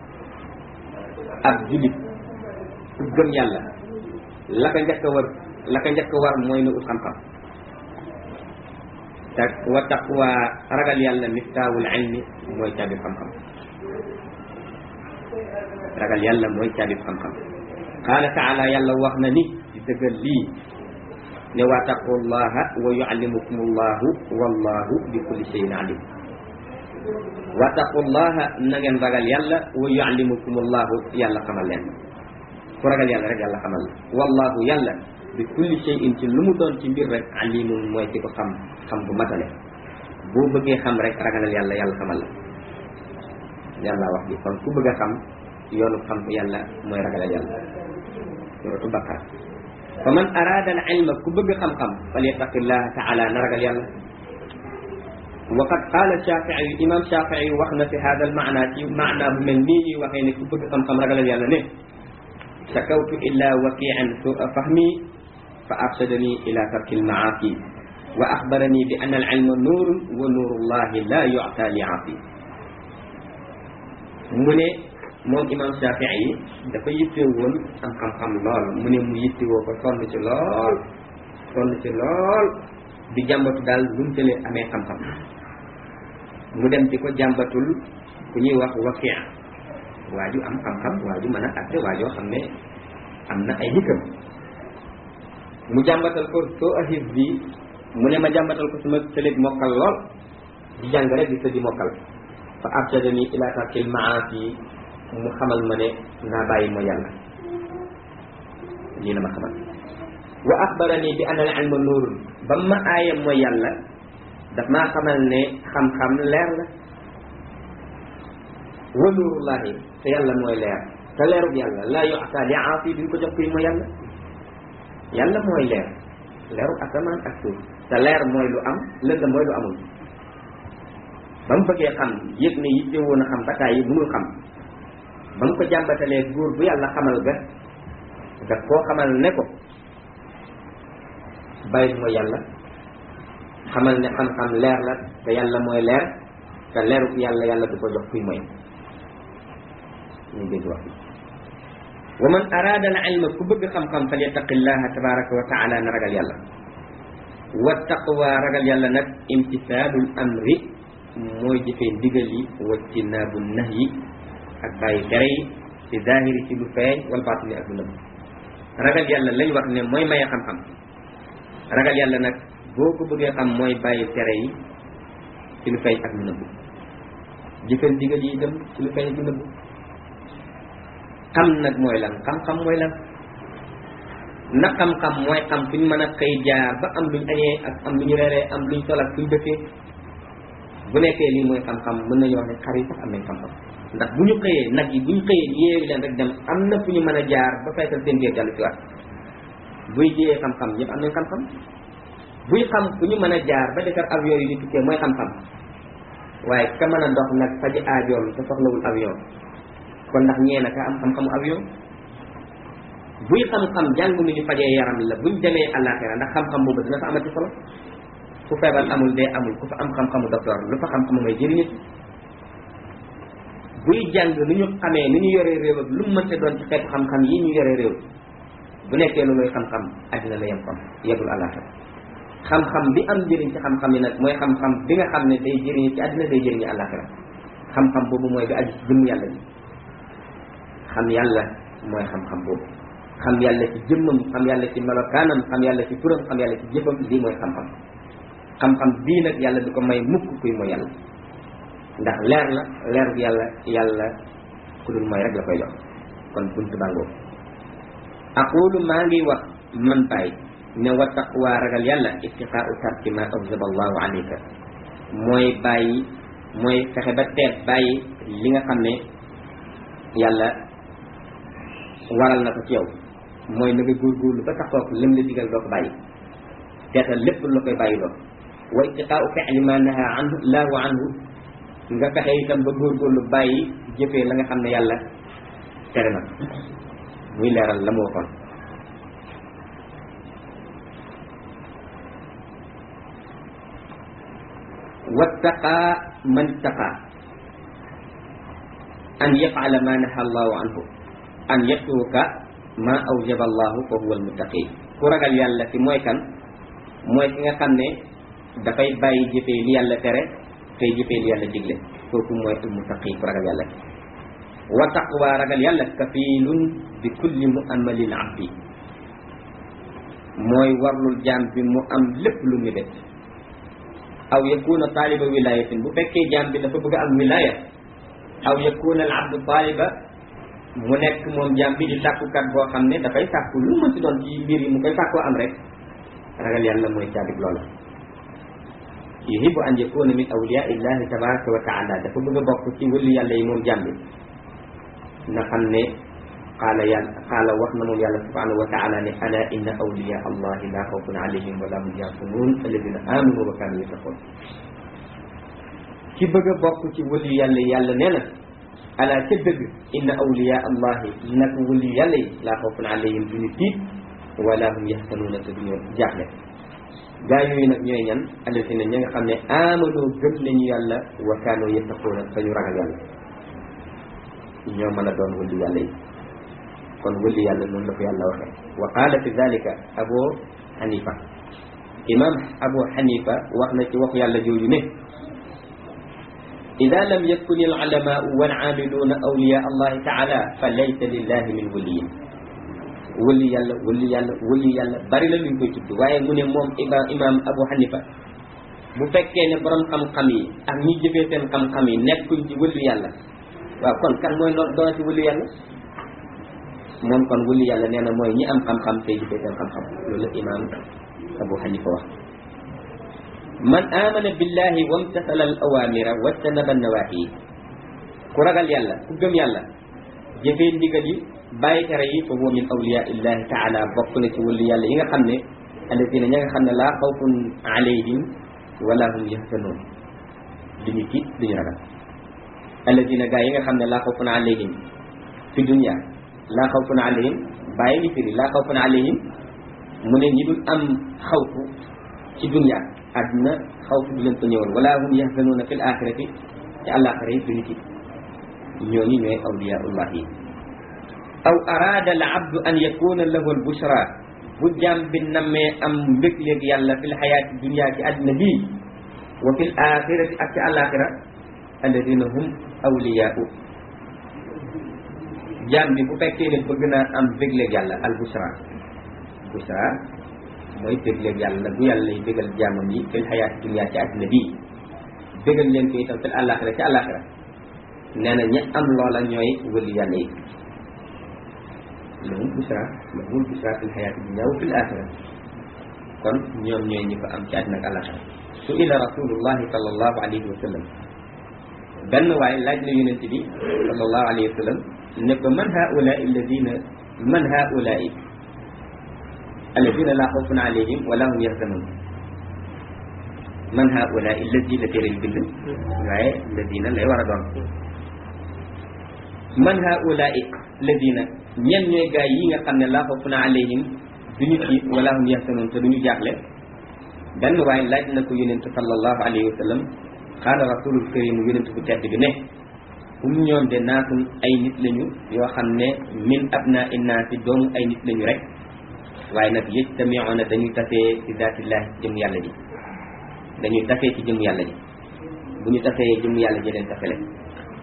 Speaker 1: ab julit ku gëm yàlla la ko njëkk a war la ko njëkk a war mooy na ut xam-xam te wa taqwa ragal yàlla miftaawul ilmi mooy caabib xam-xam ragal yàlla mooy caabib xam-xam qaala taala yàlla wax na ni di dëggal lii ne wa taqullaha wa yuallimukum allahu wallahu bi kulli shay'in alim wattaqullaha na ngeen ragal yàlla wa yuallimukum allahu yàlla xamal leen ku ragal yàlla rek yàlla xamal la wallahu yàlla bi kulli shay'in ci lu mu doon ci mbir rek alimun mooy ci ko xam xam bu matale boo bëggee xam rek ragalal yàlla yàlla xamal la yàlla wax bi kon ku bëgg a xam yoonu xam yàlla mooy ragalal yàlla suratu baqara fa man arada al ilma ku bëgg xam-xam falyattaqillaha taala na ragal yàlla waqad qaala Shaafi'i imam Shaafi'i wax na fi hada al maana ci maana bu mel nii ñuy waxee ne ku bëgg xam-xam ragalal yàlla ne shakawtu illa waqian sua fahmi fa arshadani ila tarki almaasi wa axbarani bi anna al ilma nuurun wa nuuru llahi la yu'ta li aasi mu ne moom imam Shaafi'i dafa yittee woon am xam-xam lool mu ne mu yittewoo ko sonn ci lool sonn ci lool di jàmbatu daal lu mu tëlee amee xam-xam mu dem di ko jàmbatul ku ñuy wax wakia waa ju am xam-xam waa ju mën a atte waa joo xam ne am na ay hikam mu jàmbatal ko soo ahib bi mu ne ma jàmbatal ko suma tëleeg mokkal lool di jàng rek di tëddi mokkal fa arshadani ila tarkil maasi mu xamal ma ne naa bàyyi mooy yàlla lii la ma xamal wa axbarani bi anna al ilma nuurun ba ma aaya mooy yàlla daf maa xamal ne xam-xam leer la wa nuurullahi te yàlla mooy leer te leerub yàlla laa yu'ta li aasi duñ ko jox kuy mooy yàlla yàlla mooy leer leerub asamaan ak suuf te leer mooy lu am lëndëm mooy lu amul ba mu bëggee xam yëg ne yitte woon a xam bataay yi mënul xam ba mu ko jàmbatalee góor bu yàlla xamal ga daf koo xamal ne ko bàyyi mooy yàlla xamal ne xam-xam leer la te yàlla mooy leer te leeruk yàlla yàlla du ko jox kuy mooy ñu dégg wax wa man arada al ilma ku bëgg xam-xam fal yattaqillaha tabaraka wa taala na ragal yàlla wa taqwa ragal yàlla nag imtisaalul amri mooy jëfee ndigal yi wa tinaabu nahyi ak bàyyi tere yi ci zahiri ci lu feeñ wal baatini ak lu nëbb ragal yàlla lañ wax ne mooy maye xam-xam ragal yàlla nag boo ko bëggee xam mooy bàyyi tere yi ci lu feeñ ak lu nëbb jëfal ndigal yi dem ci lu feeñ ak lu nëbb xam nag mooy lan xam-xam mooy lan na xam-xam mooy xam fu ñu mën a xëy jaar ba am luñ añee ak am lu ñu reeree am luñ sol ak fuñ dëkkee bu nekkee lii mooy xam-xam mën nañu wax ne xar yi sax am nañ xam-xam ndax bu ñu xëyee nag yi bu ñu xëyee yéewi leen rek dem am na fu ñu mën a jaar ba feesal seen biir jàll ci waat buy jiyee xam-xam ñëpp am nañ xam-xam buy xam fu ñu mën a jaar ba defar avion yi di tukkee mooy xam-xam waaye ka mën a dox nag faji aajoom te soxlawul avion kon ndax ñee na ka am xam-xamu avion buy xam-xam jàng nu ñu fajee yaram la buñ demee àllaaxira ndax xam-xam boobu dina fa amati solo fu feebar amul dee amul ku fa am xam-xamu docteur lu fa xam-xamu may jëriñu buy jàng nu ñu xamee ni ñu yoree réew ak lu mu mënte doon ci xeetu xam-xam yi ñu yoree réew bu nekkee looluy xam-xam àddina la yem kon yebul àllaaxira xam-xam bi am njëriñ ci xam-xam yi nag mooy xam-xam bi nga xam ne day jëriñu ci àddina day jëriñu àllaaxira xam-xam boobu mooy bi aju ci jëmm yàlla bi xam yàlla mooy xam-xam boobu xam yàlla ci jëmmam xam yàlla ci melokaanam xam yàlla ci turam xam yàlla ci jëfam lii mooy xam-xam xam-xam bii nag yàlla du ko may mukk kuy mooy yàlla ndax leer la leer bu yàlla yàlla ku dul mooy rek la koy jox kon buntu bàngoo aqulu maa ngi wax man bàyyi ne wa taqwa ragal yàlla ittiqaau tarki ma awjaba allahu alayka mooy bàyyi mooy fexe ba teet bàyyi li nga xam ne yàlla waral na ko ci yow mooy na nga góorgóorlu ba taxook lim la digal doo ko bàyyi teetal lépp lu koy bàyyi loo wa ittiqaau fi'li ma naha anhu laahu anhu nga fexe itam ba góorgóorlu bàyyi jëfee la nga xam ne yàlla tere na muy leeral la mu waxoon wattaqaa man ittaqaa an yafala ma naha allahu anhu an yatruka ma awjaba allahu fa huwa almuttaqi ku ragal yàlla ki mooy kan mooy ki nga xam ne dafay bàyyi jëfee li yàlla tere tey jëfee li yàlla digle kooku mooy almuttaqi ku ragal yàlla wa taqwa ragal yàlla kafiilun bi kulli muamalin abdi mooy warlul jaam bi mu am lépp lu mu def aw yakuna taaliba wilayatin bu fekkee jaam bi dafa bëgg a am wilaya aw yakuna al abdu taaliba mu nekk moom jaam bi di sàkkukat boo xam ne dafay sàkku lu mu ci doon ci mbir yi mu koy sàkkoo am rek ragal yàlla mooy caabib loola yuhibu an yakuna min awliya illahi tabaraka wa taala dafa bëgg a bokk ci wëllu yàlla yi moom jaam bi na xam ne qaala yàlla qaala wax na moom yàlla subhanahu wa taala ne ala inna awliya allahi la xawfun alayhim wala hum yaxzanun alladina amanu wa kanu yattaqun ki bëgg a bokk ci wëllu yàlla yàlla nee na ala ca dëgg inna awliya allahi nag wëllu yàlla yi la xawfun alayhim duñu tiit wala hum yaxzanuuna te duñu jaaxle gaa yooyu nag ñooy ñan alladina ña nga xam ne amanu gëm nañu yàlla wa kanu yattaquuna dañu ragal yàlla ñoo mën a doon wëllu yàlla yi kon wëllu yàlla noonu la ko yàlla waxee wa qaala fi dalika abu xanifa imam abu xanifa wax na ci waxu yàlla jooju ne ida lam yakun al ulamaau wal aamiluuna awliya allahi taala fa laysa lillahi min waliyin wëllu yàlla wëllu yàlla wëllu yàlla bari la luñ koy tudd waaye mu ne moom iba imam abu xanifa bu fekkee ne borom xam-xam yi ak ñi jëfee seen xam-xam yi nekkuñ ci wëllu yàlla waaw kon kan mooy noo doona ci wëllu yàlla moom kon wëllu yàlla nee na mooy ñi am xam-xam tey jëfee seen xam-xam loolu la imam abu xanifa wax man amana billahi wamtasala al awamira wajtanaba nawahi ku ragal yàlla ku gëm yàlla jëfee ndigal yi bàyyi tere yi fa huwa min awliya illahi taala bokk na ci wëllu yàlla yi nga xam ne alladina ña nga xam ne laa xawfun alayhim wala hum yahzanun duñu tiit duñu ragal alladina gaa yi nga xam ne laa xawfun alayhim fi dunya laa xawfun alayhim bàyyi ngi firi laa xawfun alayhim mu ne ñi dul am xawfu ci dunya àdduna xawfu du leen ko ñëwal wala hum yahzanuuna fi l axirati ci àllaaxira yi duñu tiit ñooñu ñooy awliyaullah yi aw araada al abdu an yakuna lahu al bushra bu jaam bi nammee am mbég léegi yàlla fi l xayaati dunya ci àdduna bii wa fi l axirati ak ci àllaaxira alladina hum awliyaau jaam bi bu fekkee ne bëgg naa am bégleeg yàlla al bushra bushra mooy bégleeg yàlla bu yàlla lay bégal jaamam yi fil xayaati dunya ci àddina bii bégal leen ko itam fil àllaaxira ci àllaaxira nee na ñi am loola ñooy wëli yàlla yi lahum bushra lahum bushra fil xayaati dunya wa fil axira kon ñoom ñooy ñi ko am ci àddina ak àllaaxira su ila rasulullahi sallallahu alayhi wa sallam benn waaye laaj na yonent bi sallallahu alayhi wa sallam ne ko man haulaai alladina man haulaai alladina laa xawfun alayhim wala hum yaxzanun man haulaai alladi la téere bi bind waaye alladina lay war a doon man haulaai alladina ñen ñooy gaay yi nga xam ne laa xawfun alayhim duñu tiit wala hum yaxzanun te duñu jaaxle benn waaye laaj na ko yonent sallallahu alayhi wa sallam qaala rasulul karim yonent bu tedd bi ne hum ñoom de naasun ay nit lañu yoo xam ne min abnaa innaasi doomu ay nit lañu rek waaye nag yajtamiuna dañuy tasee ci zaatillahi ci jëm yàlla ji dañuy tasee ci jëm yàlla ji bu ñu tasee jëm yàlla ji leen tasele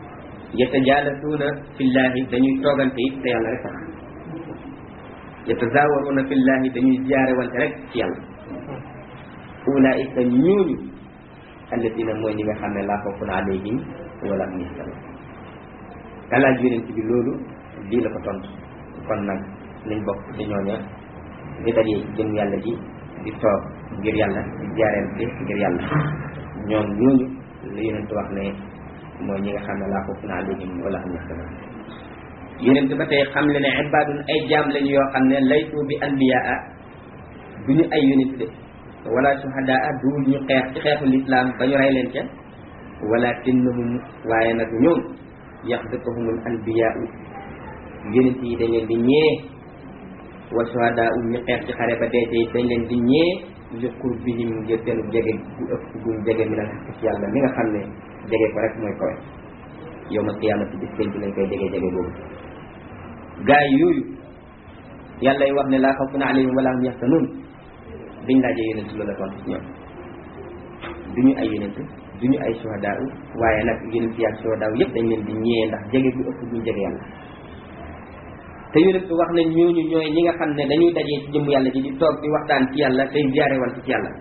Speaker 1: yatajaalisuuna fillahi dañuy toogante it te yàlla rek tax yatazaawaruuna fillahi dañuy ziyaare wante rek ci yàlla ulaika ñooñu alladina mooy ñi nga xam ne laa xawfun alayhim wala hum yaxzanun kalaaj yonent bi loolu lii la ko tontu kon nag nañ bokk ci ñooña di dajee ci jëm yàlla ji di toog ngir yàlla di jaarente ngir yàlla ñoom ñooñu la yonent wax ne mooy ñi nga xam ne laa xawfun alayhim wala hum yaxzanun yonent ba tey xam le ne ibaadun ay jaam lañu yoo xam ne laytu bi anbiyaa du ñu ay yonent de wala suhadaa du ñu xeex ci xeexu lislaam ba ñu rey leen ca walakinnahum waaye nag ñoom yaxdatuhumul anbiyaa yonent yi dañ leen di ñee wa suhadaa ñu xeex ci xare ba dee tey dañ leen di ñee li qurbihim ngir seenu jege gu ëpp guñ jege mi na ci yàlla mi nga xam ne jege ko rek mooy kowe yow ma qiyaamati bis penc lañ koy jege jege boobu gaay yooyu yàlla y wax ne laa xawfun alayhim wala hum yaxzanun biñ laajee yonent loolu la tontu ci ñoom du ñu ay yonent du ñu ay suhadaa waaye nag yonent yi ak suhadaa yëpp dañ leen di ñëwee ndax jege bu ëpp buñ jege yàlla te yonent wax nañ ñooñu ñooy ñi nga xam ne dañuy dajee ci jëmm yàlla ji di toog di waxtaan ci yàlla tey ziyaare wante ci yàlla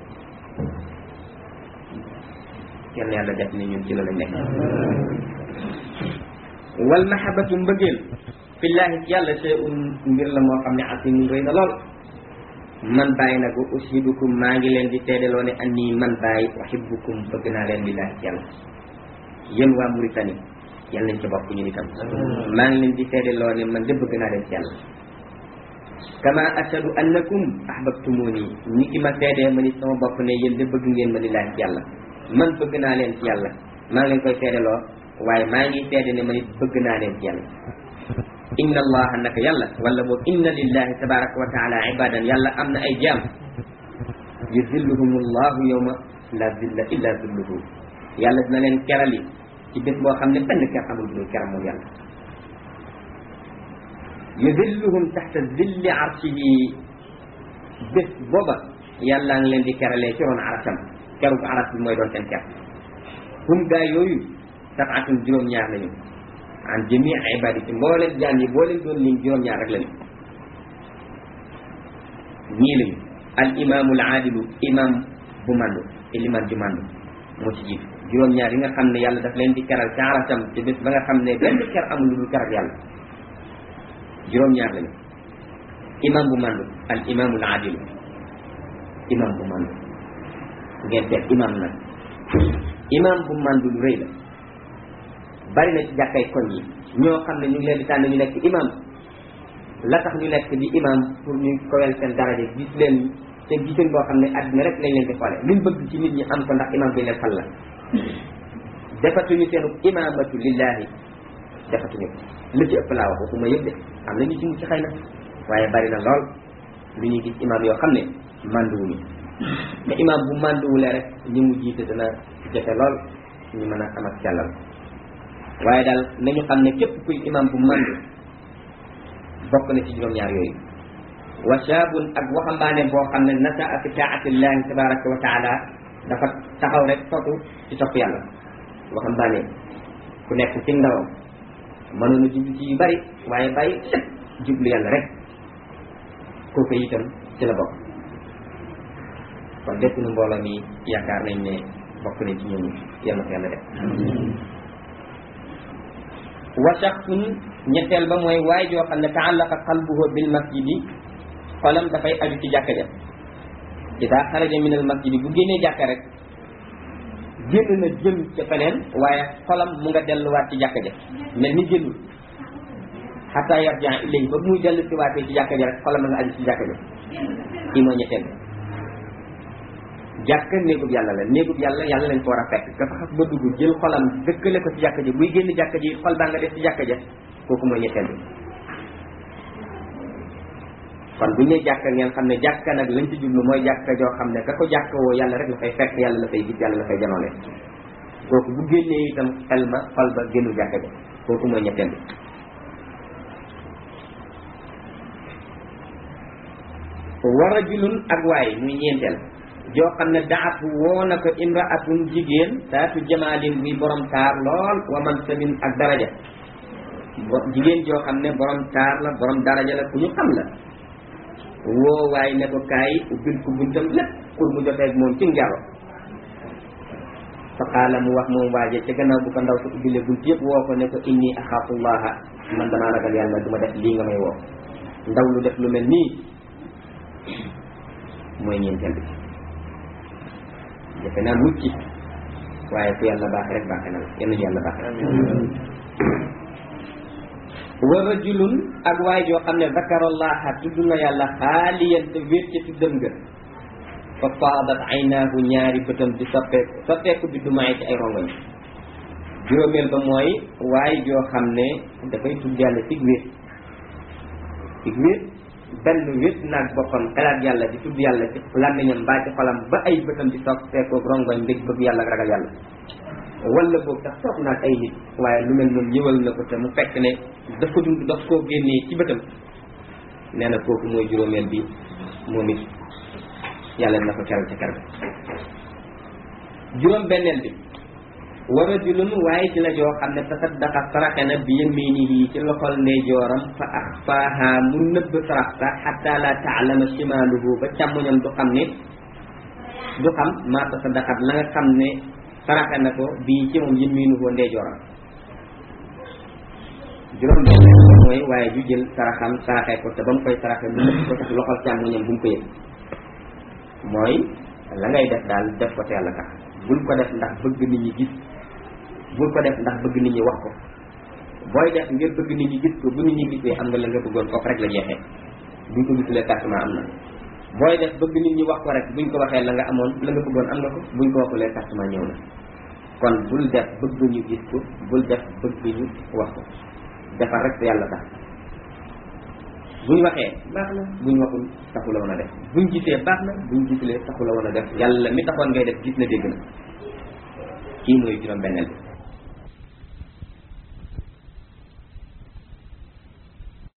Speaker 1: kenn yàlla def ne ñun ci la lañ nekk wal mahabatu mbëggeel fillaahi ci yàlla shay'un mbir la moo xam ne asimun rëy na lool man bàyyi nag ushidukum maa ngi leen di teedeloo ne anni man bàyyi uhibbukum bëgg naa leen lillaahi ci yàlla yéen waa Mauritanie yàlla nañ ca bokk ñu itam maa ngi leen di teedeloo ne man de bëgg naa leen ci yàlla kama ashadu annakum ahbabtumuni ni ki ma teedee ma ni sama bopp ne yéen de bëgg ngeen ma lillaahi ci yàlla man bëgg naa leen ci yàlla maa ngi leen koy teedeloo waaye maa ngi teede ne ma nit bëgg naa leen ci yàlla inna allaha naka yàlla wala boog inna lillahi tabaraka wa taala ibadan yàlla am na ay jaam yuzilluhum allahu yawma la zilla illa zilluhu yàlla dina leen kerali ci bés boo xam ne benn ker amul bu dul keram moom yàlla yuzilluhum taxta zilli arshihi bés booba yàlla ngi leen di keralee ci roon arasam keru ko aras bi mooy doon seen ker hum gaa yooyu sabaatun juróom-ñaar lañu an jami ibadi ci mbooleen jaam yi boo leen doon lim juróom-ñaar rek lañu ñii lañu al imaamu al aadilu imam bu mandu iliman ju mandu moo ci jiitu juróom-ñaar yi nga xam ne yàlla daf leen di keral ci arasam ci bés ba nga xam ne benn ker amul lu dul keral yàlla juróom-ñaar lañu imam bu mandu al imaamu al aadilu imam bu mandu ngeen teg imam nag imam bu mandu lu rëy la bari na ci jàkkay koñ yi ñoo xam ne ñu ngi leen di tànn ñu nekk imam la tax ñu nekk di imam pour ñu kowel seen daraja gis leen te gisin boo xam ne àddina rek lañ leen di xoole luñ bëgg ci nit ñi am ko ndax imam bi leen fal la defatuñu seenu imamatu lillahi defatuñu ko lu ci ëpp laa wax waxuma yëpp de am na ñu ci mucc xëy na waaye bari na lool lu ñuy gis imam yoo xam ne manduwuñu te imam bu manduwulee rek ñi mu jiite dana jafe lool ñu mën a am ak càllal waaye daal nañu xam ne képp kuy imam bu mandu bokk na ci juróom-ñaar yooyu wa shaabun ak waxambaane boo xam ne nasaa fi taatillahi tabaraka wa taala dafa taxaw rek foofu ci topp yàlla waxambaane ku nekk ci ndawam mënoon a jublu ci yu bari waaye bàyyi lépp jublu yàlla rek kooku itam ci la bokk kon lépp nu mbooloo mi yaakaar nañ ne bokk nañ ci ñoom yàlla ko yàlla def wa shaxsun ñetteel ba mooy waay joo xam ne taallaqa qalbuhu bil masjidi xolam dafay aju ci jàkka ja ida xaraja min al masjidi bu génnee jàkka rek génn na jëm ca feneen waaye xolam mu nga delluwaat ci jàkka ja mel ni génnul xataa yarja ilayhi ba muy dellu si waatee ci jàkka ja rek xolam nga aju ci jàkka ja kii mooy ñetteel jàkka néegub yàlla la néegub yàlla yàlla lañ ko war a fekk dafa xas ba dugg jël xolam dëkkale ko ci jàkka ji buy génn jàkka ji xol baa nga def ci jàkka ja kooku mooy ñetteel bi kon bu ñu nee jàkka ngeen xam ne jàkka nag lañ ci jublu mooy jàkka joo xam ne ka ko jàkka woo yàlla rek la fay fekk yàlla la fay gis yàlla la fay janoole kooku bu génnee itam xel ma xol ba génnu jàkka ja kooku mooy ñetteel bi wa rajulun ak waay muy ñeenteel joo xam ne daat woo na ko imraatun jigéen taatu jamaalin buy borom taar lool wa mansabin ak daraja jigéen joo xam ne borom taar la borom daraja la ku ñu xam la woo waaye ne ko kaay ubbil ko buntam lépp pour mu jotee ak moom ci njaro fa qaala mu wax moom waaje ca gannaaw bu ko ndaw sa ubbile bunt yëpp woo ko ne ko inni axaafullaha man damaa ragal yàlla du ma def lii nga may woo ndaw lu def lu mel nii mooy ñeenteel bi defe naa mucc waaye ku yàlla baax rek baaxe na la yenn yàlla baaxe wa rajulun ak waay joo xam ne zakarallaha tudd na yàlla xaaliyan te wéet ca tuddam nga fa faadat aynaahu ñaari bëtam di soppeeku soppeeku bi dumaay ci ay rongoñ juróomeel ba mooy waay joo xam ne dafay tudd yàlla cig wéet cig wéet benn wéet naag boppam xelaat yàlla di tudd yàlla ci làmmiñam mbaa ci xolam ba ay bëtam di soppeeku rongoñ ndég bëgg yàlla ak ragal yàlla wala boog sax toog naag ay nit waaye lu mel noonu ñëwal na ko te mu fekk ne dafa dund daf koo génnee ci bëtam nee na kooku mooy juróomeel bi moom it yàlla na ko keral ca keral juróom benneel bi wa rajulun waaye ci la joo xam ne tasaddaqa saraxe na bi yaminihi ci loxol ndeyjooram fa axfaaha mu nëbb sarax sa xatta la taalama shimaaluhu ba càmmoñam du xam ne du xam maa tasaddaqat la nga xam ne saraxe na ko bii ci moom yaminuhu ndeyjooram juróom benneel mooy waaye ju jël saraxam saraxe ko te ba mu koy saraxe mu nëbb ko tax loxol càmmoñam bu mu ko yëg mooy la ngay def daal def ko te yàlla tax bul ko def ndax bëgg nit ñi gis bul ko def ndax bëgg nit ñi wax ko booy def ngir bëgg nit ñi gis ko bu nit ñi gisee am nga la nga bëggoon foofu rek la jeexee buñ ko gisulee tàkkumaa am na booy def bëgg nit ñi wax ko rek buñ ko waxee la nga amoon la nga bëggoon am nga ko buñ ko waxulee tàkkumaa ñëw na kon bul def bëgg ñu gis ko bul def bëgg ñu wax ko defar rek te yàlla tax buñ waxee baax na buñ waxul taxu la woon a def buñ gisee baax na buñ gisulee taxu la woon a def yàlla mi taxoon ngay def gis na dégg na kii mooy juróom benneel bi